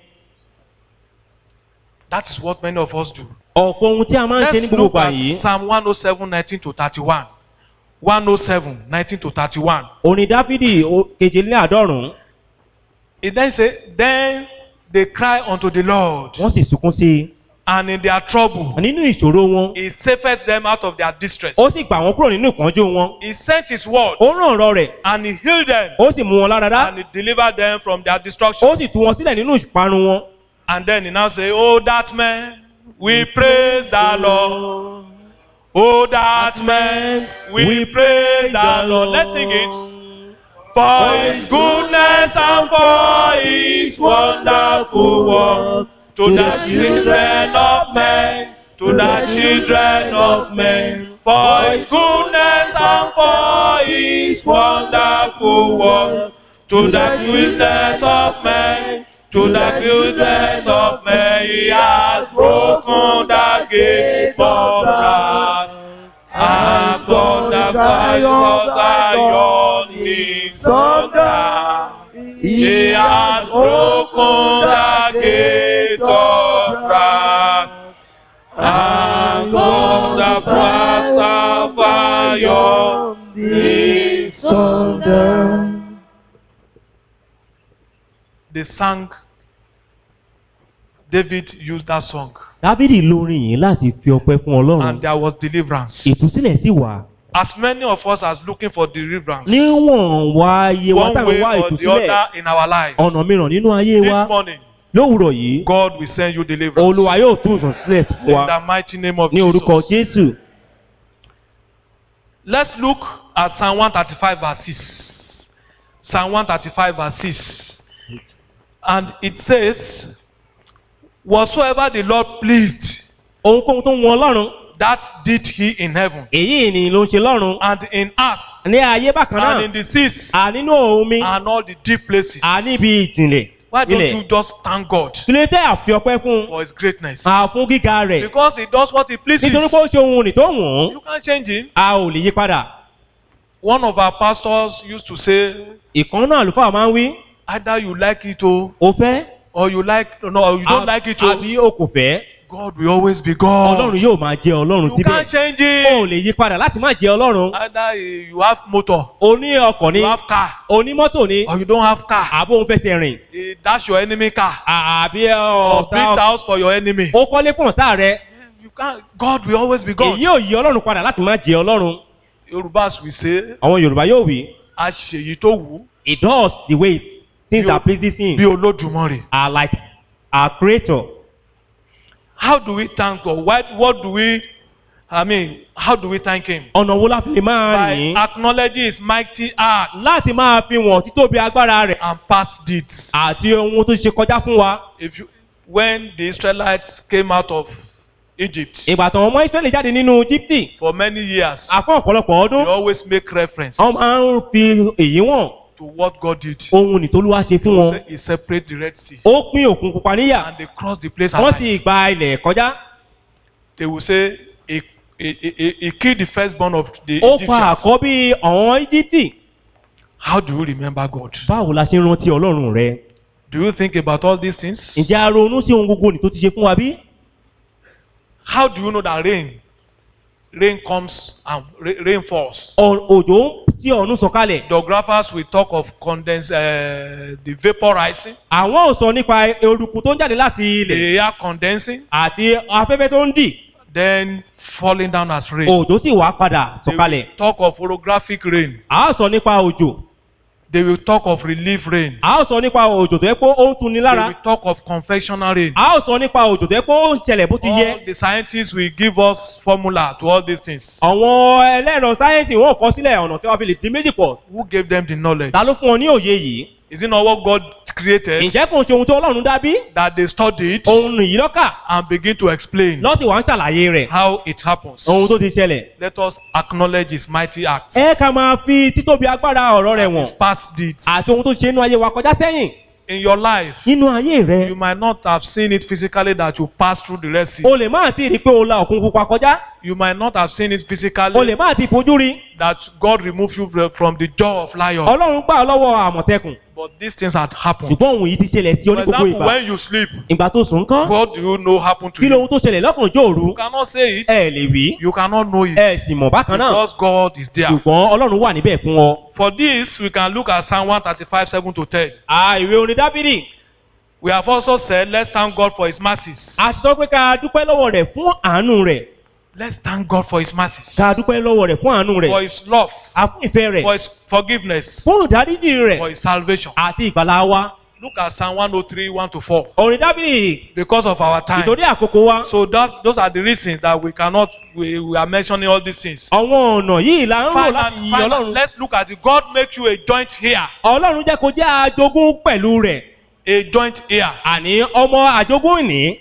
[SPEAKER 2] That is what many of us do.
[SPEAKER 1] ọ̀pọ̀ ohun tí a máa ń ṣe ní
[SPEAKER 2] Let's
[SPEAKER 1] gbogbo
[SPEAKER 2] look
[SPEAKER 1] ìgbà
[SPEAKER 2] at
[SPEAKER 1] yìí
[SPEAKER 2] Psalm 107, 19 to 31. 107, 19 to 31.
[SPEAKER 1] òní dáfídì o- kejìléláàádọ́rùn-ún
[SPEAKER 2] It then says, Then they cry unto the Lord,
[SPEAKER 1] wọ́n sì sunkún sí i
[SPEAKER 2] and in their trouble,
[SPEAKER 1] nínú ìṣòro wọn
[SPEAKER 2] He saveth them out of their distress.
[SPEAKER 1] ó sì gbà wọ́n kúrò nínú ìpọ́njú wọn
[SPEAKER 2] He sent His word,
[SPEAKER 1] ó ràn ọ̀rọ̀ rẹ̀
[SPEAKER 2] and He healed them,
[SPEAKER 1] ó sì mú wọn lára dá
[SPEAKER 2] and He delivered them from their destruction.
[SPEAKER 1] ó sì tú wọn sílẹ̀ nínú ìparun wọn.
[SPEAKER 2] And then He now say, Oh, that man, we praise the Lord. Oh, that man, we praise the Lord. Let's sing it. For his goodness and for his wonderful work to the children of men, to the children of men. For his goodness and for his wonderful work to the children of men, to the children of men. He has broken the gate of wrath. And God the fire of Zion is under. He has broken the gate of wrath. And God the fire of Zion is under. They sang. David used that song.
[SPEAKER 1] dáfídì lórin yìí láti fi ọpẹ́ fún
[SPEAKER 2] And
[SPEAKER 1] ọlọ́run
[SPEAKER 2] there was deliverance.
[SPEAKER 1] ìtúsílẹ̀ sì wà
[SPEAKER 2] As many of us as looking for deliverance.
[SPEAKER 1] níwọ̀n wá ayé wa
[SPEAKER 2] one
[SPEAKER 1] táwọn
[SPEAKER 2] way
[SPEAKER 1] wá
[SPEAKER 2] or the
[SPEAKER 1] ìtúsílẹ̀
[SPEAKER 2] other in our lives.
[SPEAKER 1] ọ̀nà mìíràn nínú ayé wa
[SPEAKER 2] This morning,
[SPEAKER 1] lówùrọ̀ yìí
[SPEAKER 2] God will send you deliverance.
[SPEAKER 1] olùwà yóò tún ìsàn sílẹ̀ fún
[SPEAKER 2] In
[SPEAKER 1] wa
[SPEAKER 2] the mighty name of
[SPEAKER 1] ní orúkọ
[SPEAKER 2] Jesus.
[SPEAKER 1] jésù
[SPEAKER 2] Let's look at Psalm 135 verse 6. Psalm 135 verse 6. And it says, Whatsoever the Lord pleased,
[SPEAKER 1] ohunkóhun tó ń wọn ọlọ́run
[SPEAKER 2] that did he in heaven
[SPEAKER 1] èyí ni ló ń ṣe lọ́run
[SPEAKER 2] and in earth
[SPEAKER 1] ní ayé bákan
[SPEAKER 2] and
[SPEAKER 1] náà
[SPEAKER 2] in the seas
[SPEAKER 1] à nínú omi
[SPEAKER 2] and all the deep places.
[SPEAKER 1] à níbi ìtìlẹ̀
[SPEAKER 2] Why don't
[SPEAKER 1] ilẹ̀
[SPEAKER 2] you just thank God
[SPEAKER 1] kílé tẹ́ àfi ọpẹ́ fún
[SPEAKER 2] for his greatness?
[SPEAKER 1] a fún gíga rẹ̀
[SPEAKER 2] Because he does what he pleases.
[SPEAKER 1] nítorí pé ó ṣe ohun rìn tó wọ̀n
[SPEAKER 2] You can't change him.
[SPEAKER 1] a ò lè yí padà
[SPEAKER 2] One of our pastors used to say,
[SPEAKER 1] ìkan náà àlùfáà máa ń wí
[SPEAKER 2] either you like it or,
[SPEAKER 1] o fẹ́
[SPEAKER 2] or you like no, or you don't like it or,
[SPEAKER 1] àbí o kò fẹ́
[SPEAKER 2] God will always be God.
[SPEAKER 1] ọlọ́run yóò máa jẹ ọlọ́run
[SPEAKER 2] You
[SPEAKER 1] síbẹ̀
[SPEAKER 2] can't change
[SPEAKER 1] o ò
[SPEAKER 2] it.
[SPEAKER 1] lè yí padà láti má jẹ ọlọ́run
[SPEAKER 2] Either eh, you have motor,
[SPEAKER 1] o ní ọkọ̀ ní
[SPEAKER 2] you have car,
[SPEAKER 1] o ní mọ́tò ní
[SPEAKER 2] or you don't have car.
[SPEAKER 1] àbó ń fẹsẹ̀ rìn
[SPEAKER 2] Eh, That's your enemy car.
[SPEAKER 1] àbí
[SPEAKER 2] Or build
[SPEAKER 1] ọ̀tá
[SPEAKER 2] house for your enemy.
[SPEAKER 1] ó kọ́lé fún ọ̀tá rẹ
[SPEAKER 2] You can't. God will always be God.
[SPEAKER 1] èyí ò yí ọlọ́run padà láti má jẹ ọlọ́run
[SPEAKER 2] Yorùbás will say,
[SPEAKER 1] àwọn yorùbá yóò wí
[SPEAKER 2] àṣeyìí tó wù ú
[SPEAKER 1] it does the way things
[SPEAKER 2] Bí o-
[SPEAKER 1] are pleasing him
[SPEAKER 2] bí Olódùmarè.
[SPEAKER 1] are like our creator
[SPEAKER 2] How do we thank God? What, what do we, I mean, how do we thank Him?
[SPEAKER 1] ọ̀nà wo la fi lè máa
[SPEAKER 2] By
[SPEAKER 1] rìn
[SPEAKER 2] acknowledging His mighty act
[SPEAKER 1] láti máa fi wọ̀n títóbi agbára rẹ̀
[SPEAKER 2] and past deeds.
[SPEAKER 1] àti ohun tó ṣe kọjá fún wa
[SPEAKER 2] If you, when the Israelites came out of Egypt
[SPEAKER 1] ìgbà tí àwọn ọmọ israẹli jáde nínú jíptì
[SPEAKER 2] for many years,
[SPEAKER 1] àfọ ọ̀pọ̀lọpọ̀
[SPEAKER 2] they
[SPEAKER 1] ọdún
[SPEAKER 2] always make reference
[SPEAKER 1] wọ́n máa ń fi èyí wọ̀n
[SPEAKER 2] to what God did.
[SPEAKER 1] ohun nìtolúwa ṣe fún wọn
[SPEAKER 2] He separated the Red Sea
[SPEAKER 1] ó pín òkun pupa níyà
[SPEAKER 2] and they crossed the place
[SPEAKER 1] wọ́n
[SPEAKER 2] alive.
[SPEAKER 1] sì gba ilẹ̀ kọjá
[SPEAKER 2] They will say, he, he, he, he killed the firstborn of the
[SPEAKER 1] ó pa
[SPEAKER 2] Egyptians.
[SPEAKER 1] àkọ́bí àwọn íjíptì
[SPEAKER 2] How do you remember God?
[SPEAKER 1] báwo la ṣe ń rántí ọlọ́run rẹ
[SPEAKER 2] Do you think about all these things?
[SPEAKER 1] ǹjẹ́ a ronú sí ohun gbogbo nì tó ti ṣe fún wa bí?
[SPEAKER 2] How do you know that rain, rain comes and ra- rain falls?
[SPEAKER 1] Ọ- òjò tí ọ̀run sọ̀kalẹ̀
[SPEAKER 2] Geographers will talk of condense, uh, the vapor rising,
[SPEAKER 1] àwọn ò sọ nípa eruku tó ń jáde láti
[SPEAKER 2] the
[SPEAKER 1] ilẹ̀
[SPEAKER 2] air condensing,
[SPEAKER 1] àti afẹ́fẹ́ tó ń dì
[SPEAKER 2] then falling down as rain.
[SPEAKER 1] òjò sì wá padà
[SPEAKER 2] They
[SPEAKER 1] sọ̀kalẹ̀
[SPEAKER 2] will talk of orographic rain.
[SPEAKER 1] a ó sọ nípa òjò
[SPEAKER 2] They will talk of relief rain.
[SPEAKER 1] a ó sọ nípa òjò tó yẹ pé ó ń tuni
[SPEAKER 2] They
[SPEAKER 1] lára
[SPEAKER 2] will talk of confectional rain.
[SPEAKER 1] a ó sọ nípa òjò tó yẹ pé ó ń ṣẹlẹ̀ bó ti
[SPEAKER 2] All
[SPEAKER 1] yẹ
[SPEAKER 2] the scientists will give us formula to all these things.
[SPEAKER 1] àwọn ẹlẹ́rọ sáyẹ́ǹsì wọn ò kọ sílẹ̀ ọ̀nà tí wọ́n fi lè dín méjì pọ̀
[SPEAKER 2] Who gave them the knowledge?
[SPEAKER 1] ta ló fún ọ ní òye yìí
[SPEAKER 2] Is it not what God created
[SPEAKER 1] ǹjẹ́ kò ń ṣe ohun tó ọlọ́run dá bí
[SPEAKER 2] that they studied
[SPEAKER 1] ohun nìyí lọ́kà
[SPEAKER 2] and begin to explain
[SPEAKER 1] lọ́sì wá ń ṣàlàyé rẹ̀
[SPEAKER 2] how it happens?
[SPEAKER 1] ohun tó ti ṣẹlẹ̀
[SPEAKER 2] Let us acknowledge His mighty act,
[SPEAKER 1] ẹ ká máa fi títóbi agbára ọ̀rọ̀ rẹ̀ wọ̀n
[SPEAKER 2] past deeds,
[SPEAKER 1] àti ohun tó ṣe inú ayé wa kọjá sẹ́yìn
[SPEAKER 2] in your life,
[SPEAKER 1] nínú ayé rẹ
[SPEAKER 2] you might not have seen it physically that you pass through the Red Sea.
[SPEAKER 1] o lè má ti rí i pé o la òkun pupa kọjá
[SPEAKER 2] You might not have seen it
[SPEAKER 1] o
[SPEAKER 2] physically
[SPEAKER 1] lè má ti fojú rí
[SPEAKER 2] that God removed you from the jaw of lion.
[SPEAKER 1] ọlọ́run gbà ọ́ lọ́wọ́ àmọ̀tẹ́kùn
[SPEAKER 2] But these things had happened.
[SPEAKER 1] ṣùgbọ́n òun yìí ti ṣẹlẹ̀ sí ọ
[SPEAKER 2] For
[SPEAKER 1] ní gbogbo
[SPEAKER 2] example,
[SPEAKER 1] ìgbà
[SPEAKER 2] when you sleep,
[SPEAKER 1] ìgbà tó sùn kán
[SPEAKER 2] what do you know happened to
[SPEAKER 1] kí
[SPEAKER 2] you?
[SPEAKER 1] lohun tó ṣẹlẹ̀ lọ́kànjọ́ òru
[SPEAKER 2] You cannot say it.
[SPEAKER 1] ẹ lè wí
[SPEAKER 2] You cannot know it.
[SPEAKER 1] ẹ sì mọ̀ bákan náà
[SPEAKER 2] Because God is there.
[SPEAKER 1] ṣùgbọ́n ọlọ́run wà níbẹ̀ fún ọ.
[SPEAKER 2] For this, we can look at Psalm 135, 7 to 10.
[SPEAKER 1] à ìwé orin dábìrì
[SPEAKER 2] We have also said, let's thank God for His mercies.
[SPEAKER 1] a ti sọ pé ká dúpẹ́ lọ́wọ́ rẹ̀ fún àánú rẹ̀
[SPEAKER 2] Let's thank God for His mercies,
[SPEAKER 1] ká dúpẹ́ lọ́wọ́ rẹ̀ fún àánú
[SPEAKER 2] for
[SPEAKER 1] rẹ̀
[SPEAKER 2] His love,
[SPEAKER 1] àfún ìfẹ́ rẹ̀
[SPEAKER 2] for His forgiveness,
[SPEAKER 1] fún ìdáríjì
[SPEAKER 2] for
[SPEAKER 1] rẹ̀
[SPEAKER 2] His salvation.
[SPEAKER 1] àti ìgbàlá wa.
[SPEAKER 2] Look at Psalm 103, 1 to 4.
[SPEAKER 1] orin dábìrì
[SPEAKER 2] Because of our time.
[SPEAKER 1] ìtòrí àkókò wa
[SPEAKER 2] So that, those are the reasons that we cannot, we, we are mentioning all these things.
[SPEAKER 1] àwọn ọ̀nà yìí là ń rò láti
[SPEAKER 2] Finally,
[SPEAKER 1] yí
[SPEAKER 2] finally,
[SPEAKER 1] ọlọ́run.
[SPEAKER 2] let's look at it. God make you a joint heir.
[SPEAKER 1] ọlọ́run jẹ́ kó jẹ́ àjogún pẹ̀lú rẹ̀
[SPEAKER 2] A joint heir
[SPEAKER 1] àní ọmọ àjogún ìní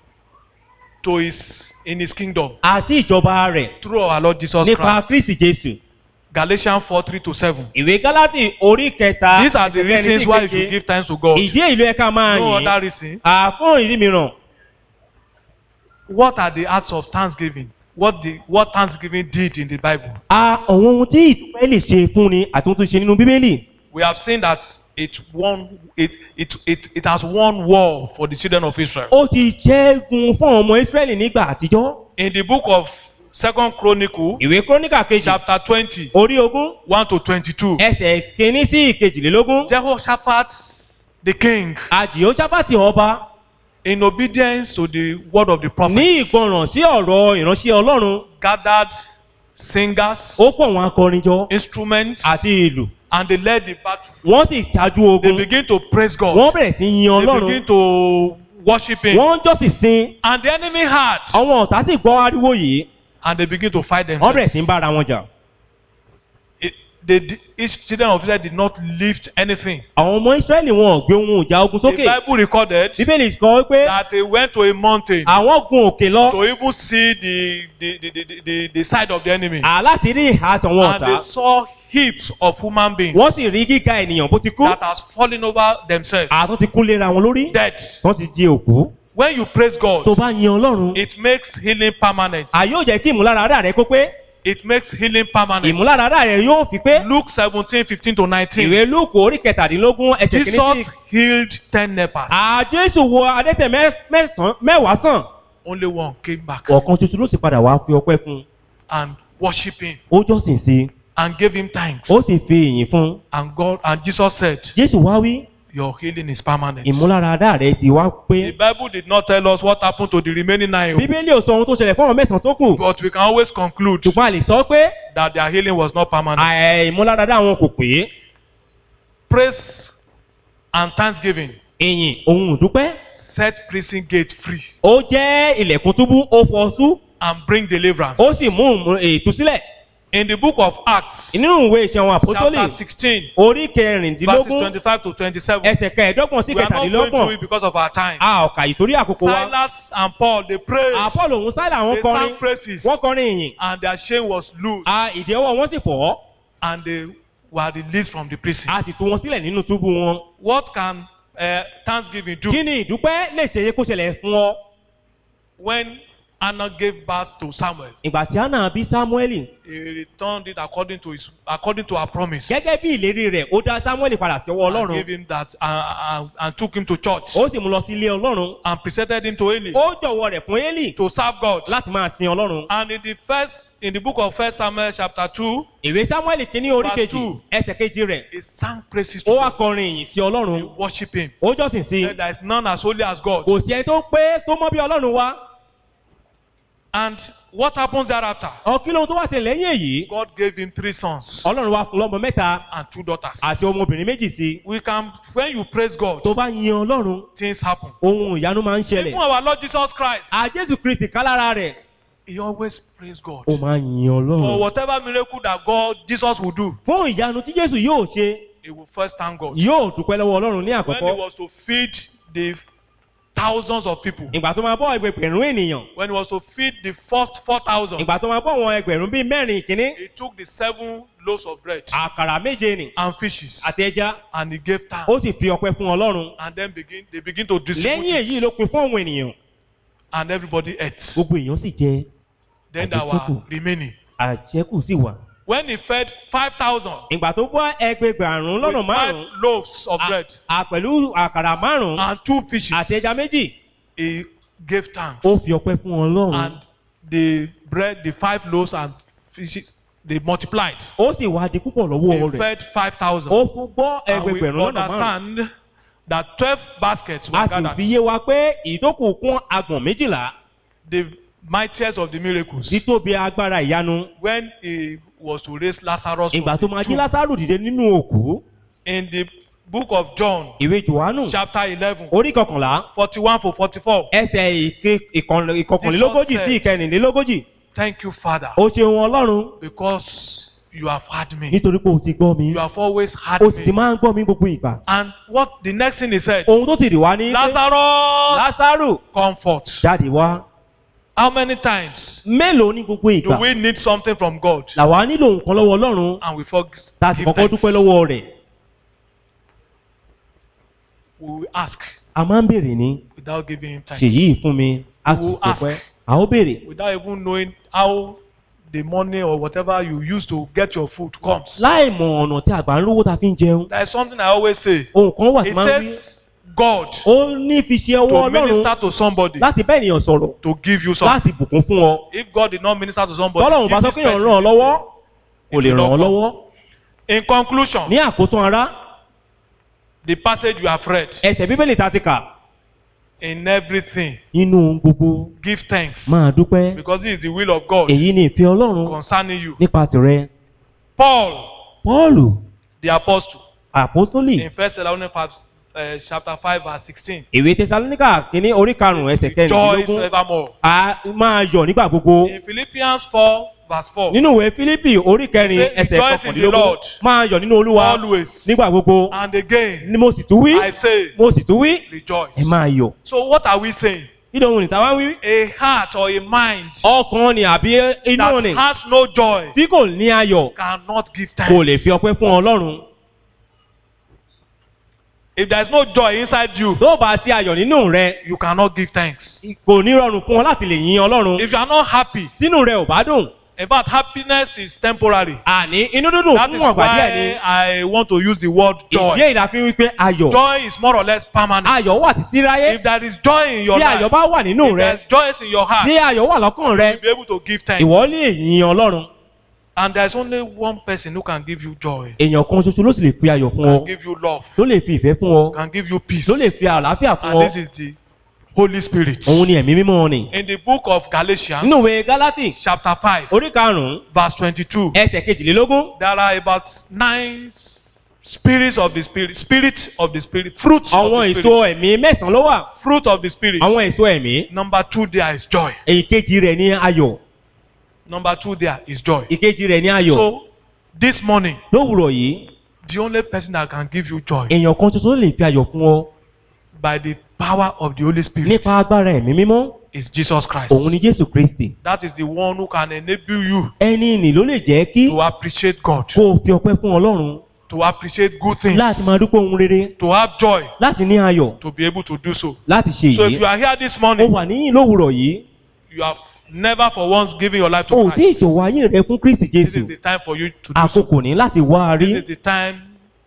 [SPEAKER 2] to his, in his kingdom
[SPEAKER 1] àti ìjọba rẹ̀
[SPEAKER 2] through our Lord Jesus
[SPEAKER 1] nípa
[SPEAKER 2] Christ.
[SPEAKER 1] kristi jésù.
[SPEAKER 2] Galatians 4, 3 to 7.
[SPEAKER 1] ìwé gálátì orí kẹta
[SPEAKER 2] These are the
[SPEAKER 1] ẹsẹ̀ kẹrin sí
[SPEAKER 2] reasons why you
[SPEAKER 1] ìkeje.
[SPEAKER 2] should give thanks to God.
[SPEAKER 1] ìdí èyí ló yẹ ká máa
[SPEAKER 2] No
[SPEAKER 1] yìn
[SPEAKER 2] other reason.
[SPEAKER 1] àfún ìdí mìíràn
[SPEAKER 2] What are the acts of thanksgiving? What the what thanksgiving did in the Bible?
[SPEAKER 1] a àwọn ohun tí ìdúpẹ́ lè ṣe fún ni àti ohun tó ṣe nínú bíbélì
[SPEAKER 2] We have seen that it won it it it, it has won war for the children of Israel.
[SPEAKER 1] ó ti ṣẹ́gun fún ọmọ ísírẹ́lì nígbà àtijọ́
[SPEAKER 2] In the book of Second Chronicle,
[SPEAKER 1] ìwé króníkà kejì
[SPEAKER 2] chapter 20,
[SPEAKER 1] orí ogún
[SPEAKER 2] 1 to 22,
[SPEAKER 1] ẹsẹ̀ kìíní sí ìkejìlélógún
[SPEAKER 2] Jehoshaphat the king,
[SPEAKER 1] àjìyóṣáfàtì ọba
[SPEAKER 2] in obedience to the word of the prophet,
[SPEAKER 1] ní ìgbọràn sí ọ̀rọ̀ ìránṣẹ́ ọlọ́run
[SPEAKER 2] gathered singers,
[SPEAKER 1] ó pọ̀ wọn akọrin jọ
[SPEAKER 2] instruments,
[SPEAKER 1] àti ìlù
[SPEAKER 2] and they led the battle.
[SPEAKER 1] wọ́n sì ṣáájú
[SPEAKER 2] They
[SPEAKER 1] ogun
[SPEAKER 2] begin to praise God.
[SPEAKER 1] wọ́n bẹ̀rẹ̀ sí yin
[SPEAKER 2] They
[SPEAKER 1] ọlọ́run
[SPEAKER 2] begin to worship Him.
[SPEAKER 1] wọ́n ń jọ́sìn sin
[SPEAKER 2] And the enemy had,
[SPEAKER 1] àwọn ọ̀tá sì gbọ́ ariwo yìí
[SPEAKER 2] and they begin to fight
[SPEAKER 1] wọ́n
[SPEAKER 2] themselves.
[SPEAKER 1] bẹ̀rẹ̀ sí ń bára wọn jà
[SPEAKER 2] It, they, di- each children of Israel did not lift anything.
[SPEAKER 1] àwọn ọmọ ísírẹ́lì wọn ò gbé ohun ìjà ogun
[SPEAKER 2] The
[SPEAKER 1] sókè
[SPEAKER 2] Bible recorded
[SPEAKER 1] bíbélì sọ pé
[SPEAKER 2] that they went to a mountain
[SPEAKER 1] àwọn gun òkè lọ
[SPEAKER 2] to even see the, the, the, the, the, the side of the enemy.
[SPEAKER 1] àláti rí ìhà àtàwọn
[SPEAKER 2] And
[SPEAKER 1] ọ̀tá
[SPEAKER 2] they saw heaps of human beings
[SPEAKER 1] wọ́n sì rí gíga ènìyàn bó ti kú
[SPEAKER 2] that has fallen over themselves,
[SPEAKER 1] àtún ti kú léra wọn lórí
[SPEAKER 2] dead.
[SPEAKER 1] wọ́n ti di òkú
[SPEAKER 2] When you praise
[SPEAKER 1] tó
[SPEAKER 2] God,
[SPEAKER 1] bá yin ọlọ́run
[SPEAKER 2] it makes healing permanent.
[SPEAKER 1] àyóò jẹ́ kí ìmúláradá rẹ kó pé
[SPEAKER 2] It makes healing permanent.
[SPEAKER 1] ìmúláradá rẹ yóò fi pé
[SPEAKER 2] Luke 17, 15 to 19.
[SPEAKER 1] ìwé lúùkù orí kẹtàdínlógún ẹsẹ̀ kìíní sí
[SPEAKER 2] Jesus healed 10 lepers.
[SPEAKER 1] àjẹsù wo adẹ́tẹ̀ mẹ́- mẹ́sàn-án mẹ́wàá sàn
[SPEAKER 2] Only one came back
[SPEAKER 1] ọ̀kan tuntun ló sì padà wá fi ọpẹ́ fún un
[SPEAKER 2] and worship him
[SPEAKER 1] ó jọ́sìn sí i
[SPEAKER 2] and gave him thanks.
[SPEAKER 1] ó sì fi ìyìn fún un
[SPEAKER 2] And God and Jesus said,
[SPEAKER 1] jésù wá wí
[SPEAKER 2] Your healing is permanent.
[SPEAKER 1] ìmúláradá rẹ ti wá
[SPEAKER 2] The
[SPEAKER 1] pé
[SPEAKER 2] Bible did not tell us what happened to the remaining nine,
[SPEAKER 1] bíbélì ò sọ ohun tó ṣẹlẹ̀ fún àwọn mẹ́sàn-án tó kù
[SPEAKER 2] but we can always conclude
[SPEAKER 1] ṣùgbọ́n a lè sọ pé
[SPEAKER 2] that their healing was not permanent.
[SPEAKER 1] àì- ìmúláradá wọn kò pé
[SPEAKER 2] Praise and thanksgiving
[SPEAKER 1] ìyìn ohun ìdúpẹ́
[SPEAKER 2] set prison gate free
[SPEAKER 1] ó jẹ́ ilẹ̀kùn túbú ó fọ́sú
[SPEAKER 2] and bring deliverance.
[SPEAKER 1] ó sì mú ìmú- ìtúsílẹ̀
[SPEAKER 2] In the book of Acts,
[SPEAKER 1] nínú ìwé ìṣẹ́ àwọn àpótólì
[SPEAKER 2] chapter 16,
[SPEAKER 1] orí
[SPEAKER 2] verses
[SPEAKER 1] kẹrìndínlógún
[SPEAKER 2] 25 to 27,
[SPEAKER 1] ẹsẹ̀ kẹẹ̀ẹ́dọ́gbọ̀n sí
[SPEAKER 2] we are not going
[SPEAKER 1] kẹtàdínlọ́gbọ̀n
[SPEAKER 2] through it because of our time.
[SPEAKER 1] a ò kà ìtorí àkókò wa
[SPEAKER 2] Silas and Paul, they prayed,
[SPEAKER 1] àpọ́lò òun sáìlà wọn
[SPEAKER 2] they
[SPEAKER 1] kọrin
[SPEAKER 2] sang praises,
[SPEAKER 1] wọ́n kọrin ìyìn
[SPEAKER 2] and their chain was loose,
[SPEAKER 1] a ìdíwọ́ wọn sì fọ́
[SPEAKER 2] and they were released from the prison.
[SPEAKER 1] a sì tú wọn sílẹ̀ nínú túbú wọn.
[SPEAKER 2] What can uh, thanksgiving do
[SPEAKER 1] kí ni ìdúpẹ́ lè ṣe é kó ṣẹlẹ̀ fún ọ
[SPEAKER 2] when Anna gave birth to Samuel?
[SPEAKER 1] ìgbà tí anna bí samueli
[SPEAKER 2] He returned it according to his according to her promise.
[SPEAKER 1] gẹ́gẹ́ bí ìlérí rẹ̀ ó dá samueli padà sí ọwọ́
[SPEAKER 2] And
[SPEAKER 1] ọlọ́run
[SPEAKER 2] gave him that uh, uh, and took him to church
[SPEAKER 1] ó sì mú lọ sí ilé ọlọ́run
[SPEAKER 2] and presented him to Eli
[SPEAKER 1] ó jọ̀wọ́ rẹ̀ fún eli
[SPEAKER 2] to serve God.
[SPEAKER 1] láti máa sin ọlọ́run.
[SPEAKER 2] And in the first in the book of First Samuel chapter two,
[SPEAKER 1] ìwé samueli kìíní orí
[SPEAKER 2] Verse
[SPEAKER 1] kejì
[SPEAKER 2] two.
[SPEAKER 1] ẹsẹ̀ kejì rẹ̀
[SPEAKER 2] he sang praises to
[SPEAKER 1] ó wá
[SPEAKER 2] God.
[SPEAKER 1] kọrin ìyìn sí
[SPEAKER 2] He
[SPEAKER 1] ọlọ́run
[SPEAKER 2] worship him.
[SPEAKER 1] ó jọ́sìn sí
[SPEAKER 2] Said there is none as holy as God.
[SPEAKER 1] kò sí ẹni tó pé tó mọ́ bí ọlọ́run wá
[SPEAKER 2] And what happens thereafter?
[SPEAKER 1] ọ̀kí lóhun tó wá sí lẹ́yìn èyí
[SPEAKER 2] God gave him three sons
[SPEAKER 1] ọlọ́run wá fún lọ́mọ mẹ́ta
[SPEAKER 2] and two daughters.
[SPEAKER 1] àti ọmọbìnrin méjì sí
[SPEAKER 2] We can when you praise God,
[SPEAKER 1] tó bá yin ọlọ́run
[SPEAKER 2] things happen.
[SPEAKER 1] ohun ìyanu máa ń ṣẹlẹ̀
[SPEAKER 2] Even our Lord Jesus Christ,
[SPEAKER 1] àjẹsù kristi kálára rẹ̀
[SPEAKER 2] he always praised God.
[SPEAKER 1] ó máa yin
[SPEAKER 2] For
[SPEAKER 1] ọlọ́run
[SPEAKER 2] whatever miracle that God, Jesus will do,
[SPEAKER 1] fún ìyanu tí jésù yóò ṣe
[SPEAKER 2] he will first thank God.
[SPEAKER 1] yóò dúpẹ́ lọ́wọ́ ọlọ́run ní
[SPEAKER 2] When he
[SPEAKER 1] àkọ́kọ́
[SPEAKER 2] was to feed the thousands of people.
[SPEAKER 1] ìgbà tó máa bọ́ ẹgbẹ̀rún ènìyàn
[SPEAKER 2] When he was to feed the first 4,000,
[SPEAKER 1] ìgbà tó máa bọ́ àwọn ẹgbẹ̀rún bíi mẹ́rin kìíní
[SPEAKER 2] he took the seven loaves of bread
[SPEAKER 1] àkàrà méje nì
[SPEAKER 2] and fishes
[SPEAKER 1] àti ẹja
[SPEAKER 2] and he gave thanks.
[SPEAKER 1] ó sì fi ọpẹ́ fún ọlọ́run
[SPEAKER 2] And then begin, they begin to distribute
[SPEAKER 1] lẹ́yìn
[SPEAKER 2] it,
[SPEAKER 1] èyí ló pin fún àwọn ènìyàn
[SPEAKER 2] and everybody ate.
[SPEAKER 1] gbogbo èèyàn sì jẹ
[SPEAKER 2] Then there
[SPEAKER 1] Àjẹkù.
[SPEAKER 2] were remaining.
[SPEAKER 1] àjẹkù sì wà.
[SPEAKER 2] When he fed 5,000
[SPEAKER 1] ìgbà tó bọ́ ẹgbẹgbàrún lọ́nà
[SPEAKER 2] with five
[SPEAKER 1] márùn-ún
[SPEAKER 2] loaves of
[SPEAKER 1] à-
[SPEAKER 2] bread
[SPEAKER 1] à pẹ̀lú àkàrà márùn-ún
[SPEAKER 2] and two fishes,
[SPEAKER 1] àti ẹja méjì
[SPEAKER 2] he gave thanks.
[SPEAKER 1] ó fi ọpẹ́ fún ọlọ́run
[SPEAKER 2] And the bread, the five loaves and fishes, they multiplied.
[SPEAKER 1] ó sì wá di púpọ̀ lọ́wọ́
[SPEAKER 2] He
[SPEAKER 1] rẹ̀
[SPEAKER 2] fed 5,000.
[SPEAKER 1] ó fún gbọ́
[SPEAKER 2] And we
[SPEAKER 1] ẹgbẹgbẹ̀rún lọ́nà márùn-ún
[SPEAKER 2] understand that 12 baskets were
[SPEAKER 1] a sì
[SPEAKER 2] gathered.
[SPEAKER 1] fi yé wa pé ìdókòó kún agbọ̀n méjìlá
[SPEAKER 2] The mightiest of the miracles.
[SPEAKER 1] títóbi agbára ìyanu
[SPEAKER 2] When he was to raise Lazarus from
[SPEAKER 1] ìgbà tó
[SPEAKER 2] the
[SPEAKER 1] máa jí
[SPEAKER 2] tomb.
[SPEAKER 1] lásàrò dìde nínú òkú
[SPEAKER 2] in the book of John,
[SPEAKER 1] ìwé johannu
[SPEAKER 2] chapter 11,
[SPEAKER 1] orí kọkànlá
[SPEAKER 2] 41 to 44.
[SPEAKER 1] ẹsẹ̀ ìke- ìkànlẹ̀- ìkọkànlélógójì sí ìkẹrìnlélógójì
[SPEAKER 2] Thank you, Father,
[SPEAKER 1] ó ṣeun ọlọ́run
[SPEAKER 2] because you have heard me.
[SPEAKER 1] nítorí pé o ti gbọ́ mi
[SPEAKER 2] You have always heard
[SPEAKER 1] o sì ti
[SPEAKER 2] me.
[SPEAKER 1] máa ń gbọ́ mi gbogbo ìgbà
[SPEAKER 2] And what the next thing he said,
[SPEAKER 1] ohun tó sì rí wa ní pé
[SPEAKER 2] Lazarus,
[SPEAKER 1] lásàrò
[SPEAKER 2] comfort.
[SPEAKER 1] jáde wá
[SPEAKER 2] How many times
[SPEAKER 1] mélòó ní gbogbo
[SPEAKER 2] do
[SPEAKER 1] ìgbà
[SPEAKER 2] we need something from God
[SPEAKER 1] làwa nílò nǹkan lọ́wọ́ ọlọ́run
[SPEAKER 2] and we forget?
[SPEAKER 1] láti kọ́kọ́ dúpẹ́ lọ́wọ́ rẹ̀
[SPEAKER 2] We will ask
[SPEAKER 1] a máa ń béèrè ní
[SPEAKER 2] without giving him time,
[SPEAKER 1] ṣèyí fún mi a sì
[SPEAKER 2] Who
[SPEAKER 1] dúpẹ́ a ó béèrè
[SPEAKER 2] without even knowing how the money or whatever you use to get your food comes.
[SPEAKER 1] láì mọ ọ̀nà tí àgbà ń lówó ta fi ń jẹun
[SPEAKER 2] There is something I always say.
[SPEAKER 1] ohun kan wà tí
[SPEAKER 2] It
[SPEAKER 1] máa ń wí
[SPEAKER 2] takes God
[SPEAKER 1] ó ní fi ṣe ọwọ́
[SPEAKER 2] to
[SPEAKER 1] ọlọ́run
[SPEAKER 2] minister to somebody
[SPEAKER 1] láti bá ènìyàn sọ̀rọ̀
[SPEAKER 2] to give you something.
[SPEAKER 1] láti bùkún fún ọ
[SPEAKER 2] If God did not minister to somebody,
[SPEAKER 1] tọ́lọ́run bá
[SPEAKER 2] give
[SPEAKER 1] sọ
[SPEAKER 2] this
[SPEAKER 1] pé èèyàn
[SPEAKER 2] person
[SPEAKER 1] ràn ọ́ lọ́wọ́ kò lè
[SPEAKER 2] If you
[SPEAKER 1] ràn ọ́
[SPEAKER 2] don't
[SPEAKER 1] lọ́wọ́
[SPEAKER 2] In conclusion,
[SPEAKER 1] ní àkótán ara
[SPEAKER 2] the passage you have read,
[SPEAKER 1] ẹsẹ̀ bíbélì ta ti kà
[SPEAKER 2] in everything,
[SPEAKER 1] nínú gbogbo
[SPEAKER 2] give thanks
[SPEAKER 1] máa dúpẹ́
[SPEAKER 2] because this is the will of God
[SPEAKER 1] èyí ni ìfẹ́ ọlọ́run
[SPEAKER 2] concerning you.
[SPEAKER 1] nípa tìrẹ
[SPEAKER 2] Paul,
[SPEAKER 1] pọ́ọ̀lù
[SPEAKER 2] the apostle,
[SPEAKER 1] àpọ́sólì
[SPEAKER 2] in First Thessalonians uh, chapter 5 verse 16,
[SPEAKER 1] ìwé tẹsalóníkà kínní orí karùn-ún ẹsẹ̀
[SPEAKER 2] rejoice
[SPEAKER 1] kẹrìndínlógún
[SPEAKER 2] evermore.
[SPEAKER 1] a máa yọ̀ nígbà gbogbo
[SPEAKER 2] In Philippians 4 verse 4,
[SPEAKER 1] nínú ìwé fílípì orí kẹrin
[SPEAKER 2] Say,
[SPEAKER 1] ẹsẹ̀
[SPEAKER 2] "Rejoice in the
[SPEAKER 1] kọkànlélógún
[SPEAKER 2] Lord."
[SPEAKER 1] máa yọ̀ nínú olúwa
[SPEAKER 2] always
[SPEAKER 1] nígbà gbogbo
[SPEAKER 2] and again,
[SPEAKER 1] ni mo sì tún wí
[SPEAKER 2] I say,
[SPEAKER 1] mo sì tún wí
[SPEAKER 2] rejoice.
[SPEAKER 1] ẹ máa yọ̀
[SPEAKER 2] So what are we saying?
[SPEAKER 1] kí ló ń rìn táwa wí.
[SPEAKER 2] A heart or a mind
[SPEAKER 1] ọkàn ni àbí inú
[SPEAKER 2] that
[SPEAKER 1] ni
[SPEAKER 2] has no joy
[SPEAKER 1] tí kò ní ayọ̀
[SPEAKER 2] cannot give
[SPEAKER 1] kò
[SPEAKER 2] thanks.
[SPEAKER 1] lè fi ọpẹ́ fún ọlọ́run
[SPEAKER 2] If there is no joy inside you,
[SPEAKER 1] tó bá sí ayọ̀ nínú rẹ
[SPEAKER 2] you cannot give thanks.
[SPEAKER 1] kò ní rọrùn fún ọ láti lè yin ọlọ́run
[SPEAKER 2] If you are not happy,
[SPEAKER 1] sínú rẹ ò bá dùn
[SPEAKER 2] in fact, happiness is temporary.
[SPEAKER 1] àní inú dúdùn
[SPEAKER 2] That
[SPEAKER 1] fún
[SPEAKER 2] is
[SPEAKER 1] ọ̀gbà díẹ̀ ni
[SPEAKER 2] why I want to use the word
[SPEAKER 1] ìdí
[SPEAKER 2] joy.
[SPEAKER 1] èyí la fi wípé ayọ̀
[SPEAKER 2] Joy is more or less permanent.
[SPEAKER 1] ayọ̀ wà títí ráyé
[SPEAKER 2] If there is joy in your
[SPEAKER 1] bí ayọ̀
[SPEAKER 2] life,
[SPEAKER 1] bá wà nínú
[SPEAKER 2] if
[SPEAKER 1] rẹ
[SPEAKER 2] there is joy in your heart,
[SPEAKER 1] bí ayọ̀ wà lọ́kàn rẹ
[SPEAKER 2] you'll be able to give thanks.
[SPEAKER 1] ìwọ lè yin ọlọ́run
[SPEAKER 2] And there's only one person who can give you joy,
[SPEAKER 1] èèyàn kan ṣoṣo ló sì lè fi ayọ̀ fún ọ
[SPEAKER 2] can give you love,
[SPEAKER 1] ló lè fi ìfẹ́ fún ọ
[SPEAKER 2] can give you peace.
[SPEAKER 1] ló lè fi àlàáfíà fún
[SPEAKER 2] And
[SPEAKER 1] ọ
[SPEAKER 2] this is the Holy Spirit.
[SPEAKER 1] òun ni ẹ̀mí mímọ́ ni
[SPEAKER 2] In the book of Galatians,
[SPEAKER 1] nínú ìwé gálátì
[SPEAKER 2] chapter 5,
[SPEAKER 1] orí karùn-ún
[SPEAKER 2] verse 22,
[SPEAKER 1] ẹsẹ̀ kejìlélógún
[SPEAKER 2] there are about nine spirits of the Spirit, spirit of the Spirit, fruits of
[SPEAKER 1] àwọn
[SPEAKER 2] the
[SPEAKER 1] èso
[SPEAKER 2] Spirit,
[SPEAKER 1] ẹ̀mí mẹ́sàn-án ló wà
[SPEAKER 2] fruit of the Spirit.
[SPEAKER 1] àwọn èso ẹ̀mí
[SPEAKER 2] Number two there is joy.
[SPEAKER 1] èkejì rẹ̀ ní ayọ̀
[SPEAKER 2] Number two there is joy.
[SPEAKER 1] ìkejì rẹ̀ ní ayọ̀
[SPEAKER 2] So this morning,
[SPEAKER 1] lówùrọ̀ yìí
[SPEAKER 2] the only person that can give you joy
[SPEAKER 1] èèyàn kan ṣoṣo ló lè fi ayọ̀ fún ọ
[SPEAKER 2] by the power of the Holy Spirit
[SPEAKER 1] nípa agbára ẹ̀mí mímọ́
[SPEAKER 2] is Jesus Christ.
[SPEAKER 1] òun ni jésù kristi
[SPEAKER 2] That is the one who can enable you
[SPEAKER 1] ẹni nì ló lè jẹ́ kí
[SPEAKER 2] to appreciate God,
[SPEAKER 1] kó o fi ọpẹ́ fún ọlọ́run
[SPEAKER 2] to appreciate good things,
[SPEAKER 1] láti máa dúpẹ́ ohun rere
[SPEAKER 2] to have joy,
[SPEAKER 1] láti ní ayọ̀
[SPEAKER 2] to be able to do so.
[SPEAKER 1] láti ṣe
[SPEAKER 2] So if
[SPEAKER 1] èyí
[SPEAKER 2] you are here this
[SPEAKER 1] ó
[SPEAKER 2] morning,
[SPEAKER 1] wà níyìn lówùrọ̀ yìí
[SPEAKER 2] you have never for once given your life to
[SPEAKER 1] o tí
[SPEAKER 2] Christ.
[SPEAKER 1] ìṣòwò ayé rẹ fún kristi
[SPEAKER 2] This
[SPEAKER 1] jésù
[SPEAKER 2] is the time for you to do so.
[SPEAKER 1] àkókò ní láti wá a rí
[SPEAKER 2] This is the time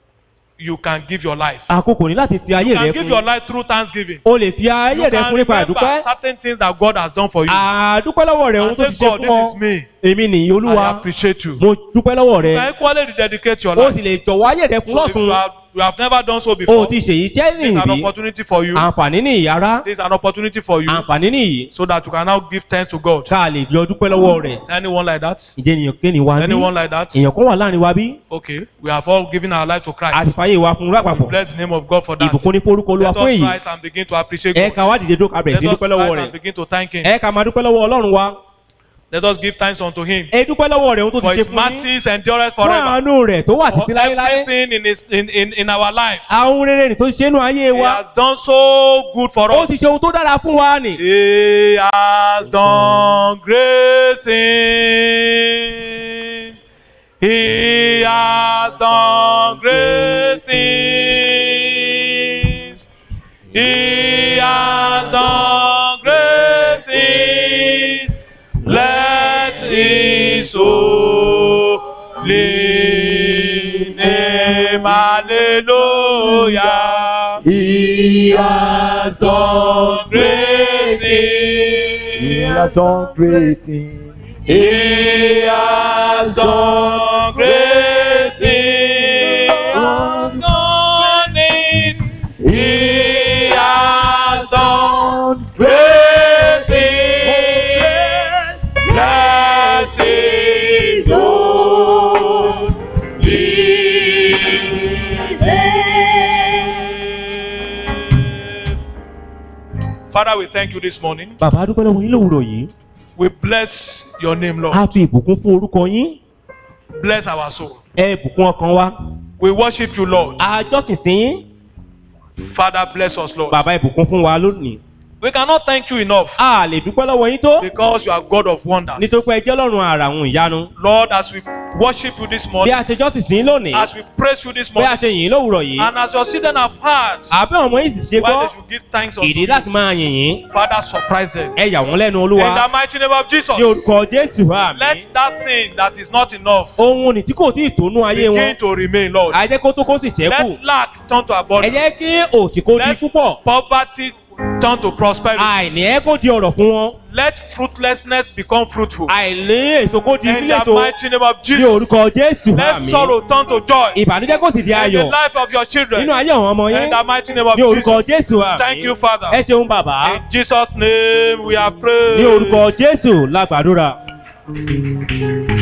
[SPEAKER 2] you can give your life.
[SPEAKER 1] àkókò ní láti fi ayé
[SPEAKER 2] You
[SPEAKER 1] rẹ
[SPEAKER 2] can give your
[SPEAKER 1] fún
[SPEAKER 2] life through thanksgiving.
[SPEAKER 1] o lè fi ayé
[SPEAKER 2] You
[SPEAKER 1] rẹ
[SPEAKER 2] can
[SPEAKER 1] fún nípa
[SPEAKER 2] remember
[SPEAKER 1] àdúpẹ́
[SPEAKER 2] certain things that God has done for you.
[SPEAKER 1] àdúpẹ́ lọ́wọ́ rẹ̀ ohun
[SPEAKER 2] And
[SPEAKER 1] tó
[SPEAKER 2] say,
[SPEAKER 1] ti ṣe
[SPEAKER 2] God,
[SPEAKER 1] fún ọ
[SPEAKER 2] this is me.
[SPEAKER 1] èmi nìyí
[SPEAKER 2] I
[SPEAKER 1] olúwa
[SPEAKER 2] appreciate you.
[SPEAKER 1] mo dúpẹ́ lọ́wọ́
[SPEAKER 2] You
[SPEAKER 1] rẹ
[SPEAKER 2] can equally dedicate your
[SPEAKER 1] o
[SPEAKER 2] life.
[SPEAKER 1] sì lè jọ̀wọ́ ayé rẹ fún
[SPEAKER 2] So if you
[SPEAKER 1] lọ́sùn
[SPEAKER 2] have, you have never done so
[SPEAKER 1] o
[SPEAKER 2] before,
[SPEAKER 1] ti
[SPEAKER 2] this
[SPEAKER 1] ṣèyí tẹ́
[SPEAKER 2] is an
[SPEAKER 1] nìyí
[SPEAKER 2] opportunity for you.
[SPEAKER 1] àǹfààní ní ìyára
[SPEAKER 2] This is an opportunity for you
[SPEAKER 1] àǹfààní nìyí
[SPEAKER 2] so that you can now give thanks to God.
[SPEAKER 1] ká lè jọ dúpẹ́ lọ́wọ́ rẹ̀
[SPEAKER 2] Anyone like that?
[SPEAKER 1] ìjẹ́ ènìyàn kéènì wa bí
[SPEAKER 2] Anyone like that?
[SPEAKER 1] èèyàn kan wà láàrin wa bí
[SPEAKER 2] Okay, we have all given our life to Christ.
[SPEAKER 1] àti fàyè wa fún
[SPEAKER 2] We
[SPEAKER 1] lápapọ̀
[SPEAKER 2] bless the name of God for that.
[SPEAKER 1] ìbùkún ní forúkọ olúwa
[SPEAKER 2] Let
[SPEAKER 1] fún
[SPEAKER 2] us
[SPEAKER 1] èyí
[SPEAKER 2] rise and begin to appreciate
[SPEAKER 1] ẹ
[SPEAKER 2] God.
[SPEAKER 1] ká wá dìde dókà bẹ̀rẹ̀
[SPEAKER 2] Let
[SPEAKER 1] sí
[SPEAKER 2] us
[SPEAKER 1] dúpẹ́ lọ́wọ́
[SPEAKER 2] rise
[SPEAKER 1] rẹ̀
[SPEAKER 2] and begin to thank Him.
[SPEAKER 1] ẹ ká máa dúpẹ́ lọ́wọ́ ọlọ́run wa
[SPEAKER 2] Let us give thanks unto him
[SPEAKER 1] ẹ dúpẹ́ lọ́wọ́ rẹ̀ ohun tó
[SPEAKER 2] for
[SPEAKER 1] ti ṣe
[SPEAKER 2] his
[SPEAKER 1] fún yín
[SPEAKER 2] mercies endureth
[SPEAKER 1] fún
[SPEAKER 2] forever.
[SPEAKER 1] àánú rẹ̀ tó wà
[SPEAKER 2] For
[SPEAKER 1] títí láéláé
[SPEAKER 2] everything in, his, in, in, in our life.
[SPEAKER 1] àwọn rere nì tó ṣe nínú ayé
[SPEAKER 2] He
[SPEAKER 1] wa
[SPEAKER 2] has done so good for
[SPEAKER 1] ó
[SPEAKER 2] us.
[SPEAKER 1] ti ṣe ohun tó dára fún wa nì.
[SPEAKER 2] He has done great things. He has done great things. He has done great things. Let his holy name, hallelujah.
[SPEAKER 3] He has done
[SPEAKER 2] great
[SPEAKER 3] He has
[SPEAKER 2] things.
[SPEAKER 3] done great things.
[SPEAKER 2] He has done great things. Done it. He has done great things. Let it go. Father, we thank you this morning.
[SPEAKER 1] bàbá dúpẹ́ lọ́wọ́ yín lówùrọ̀ yìí
[SPEAKER 2] We bless your name, Lord.
[SPEAKER 1] a fi ìbùkún fún orúkọ yín
[SPEAKER 2] Bless our soul.
[SPEAKER 1] ẹ bùkún ọkàn wa
[SPEAKER 2] We worship you, Lord.
[SPEAKER 1] àjọsìn sí yín
[SPEAKER 2] Father, bless us, Lord.
[SPEAKER 1] bàbá ìbùkún fún wa lónìí
[SPEAKER 2] We cannot thank you enough
[SPEAKER 1] a lè dúpẹ́ lọ́wọ́ yín tó
[SPEAKER 2] because you are God of wonder.
[SPEAKER 1] nítorí pé ẹ jẹ́ lọ́rùn àrà àwọn ìyanu
[SPEAKER 2] Lord, as we worship you this
[SPEAKER 1] bí
[SPEAKER 2] morning,
[SPEAKER 1] a ṣe jọ́sìn sí yín lónìí
[SPEAKER 2] as we praise you this
[SPEAKER 1] bí a
[SPEAKER 2] morning,
[SPEAKER 1] ṣe yìn ín lówùrọ̀ yìí
[SPEAKER 2] and as your children have heard
[SPEAKER 1] àbẹ́ ọmọ yìí sì ṣe
[SPEAKER 2] why
[SPEAKER 1] gbọ́
[SPEAKER 2] they should give thanks unto
[SPEAKER 1] ìdí
[SPEAKER 2] you,
[SPEAKER 1] láti máa yìn yín
[SPEAKER 2] Father, surprise them.
[SPEAKER 1] ẹ yà wọ́n lẹ́nu
[SPEAKER 2] In
[SPEAKER 1] olúwa
[SPEAKER 2] the mighty name of Jesus,
[SPEAKER 1] ní orúkọ jésù àmì
[SPEAKER 2] let that thing that is not enough
[SPEAKER 1] ohun ní tí kò tí ì tónú ayé wọn
[SPEAKER 2] begin to remain, Lord.
[SPEAKER 1] àjẹ́ kó tó kó sì ṣẹ́kù
[SPEAKER 2] Let lack turn to
[SPEAKER 1] ẹ
[SPEAKER 2] abundance.
[SPEAKER 1] jẹ́ kí òsì kó di
[SPEAKER 2] Let
[SPEAKER 1] púpọ̀
[SPEAKER 2] poverty turn to prosperity.
[SPEAKER 1] àìní ẹ kó di ọ̀rọ̀ fún wọn
[SPEAKER 2] Let fruitlessness become fruitful.
[SPEAKER 1] àìlé èso kó di
[SPEAKER 2] In
[SPEAKER 1] sílẹ̀
[SPEAKER 2] the
[SPEAKER 1] tó
[SPEAKER 2] mighty name of
[SPEAKER 1] ní
[SPEAKER 2] Jesus,
[SPEAKER 1] orúkọ jésù
[SPEAKER 2] let
[SPEAKER 1] àmì
[SPEAKER 2] sorrow turn to joy.
[SPEAKER 1] ìbànújẹ́ kó sì di
[SPEAKER 2] In the
[SPEAKER 1] ayọ̀
[SPEAKER 2] life of your children.
[SPEAKER 1] nínú ayé àwọn ọmọ
[SPEAKER 2] In
[SPEAKER 1] yín
[SPEAKER 2] the mighty name of
[SPEAKER 1] ní orúkọ
[SPEAKER 2] Jesus.
[SPEAKER 1] jésù àmì
[SPEAKER 2] Thank you, Father.
[SPEAKER 1] ẹ ṣeun bàbá
[SPEAKER 2] In Jesus' name we are praying.
[SPEAKER 1] ní orúkọ jésù lágbàdúrà.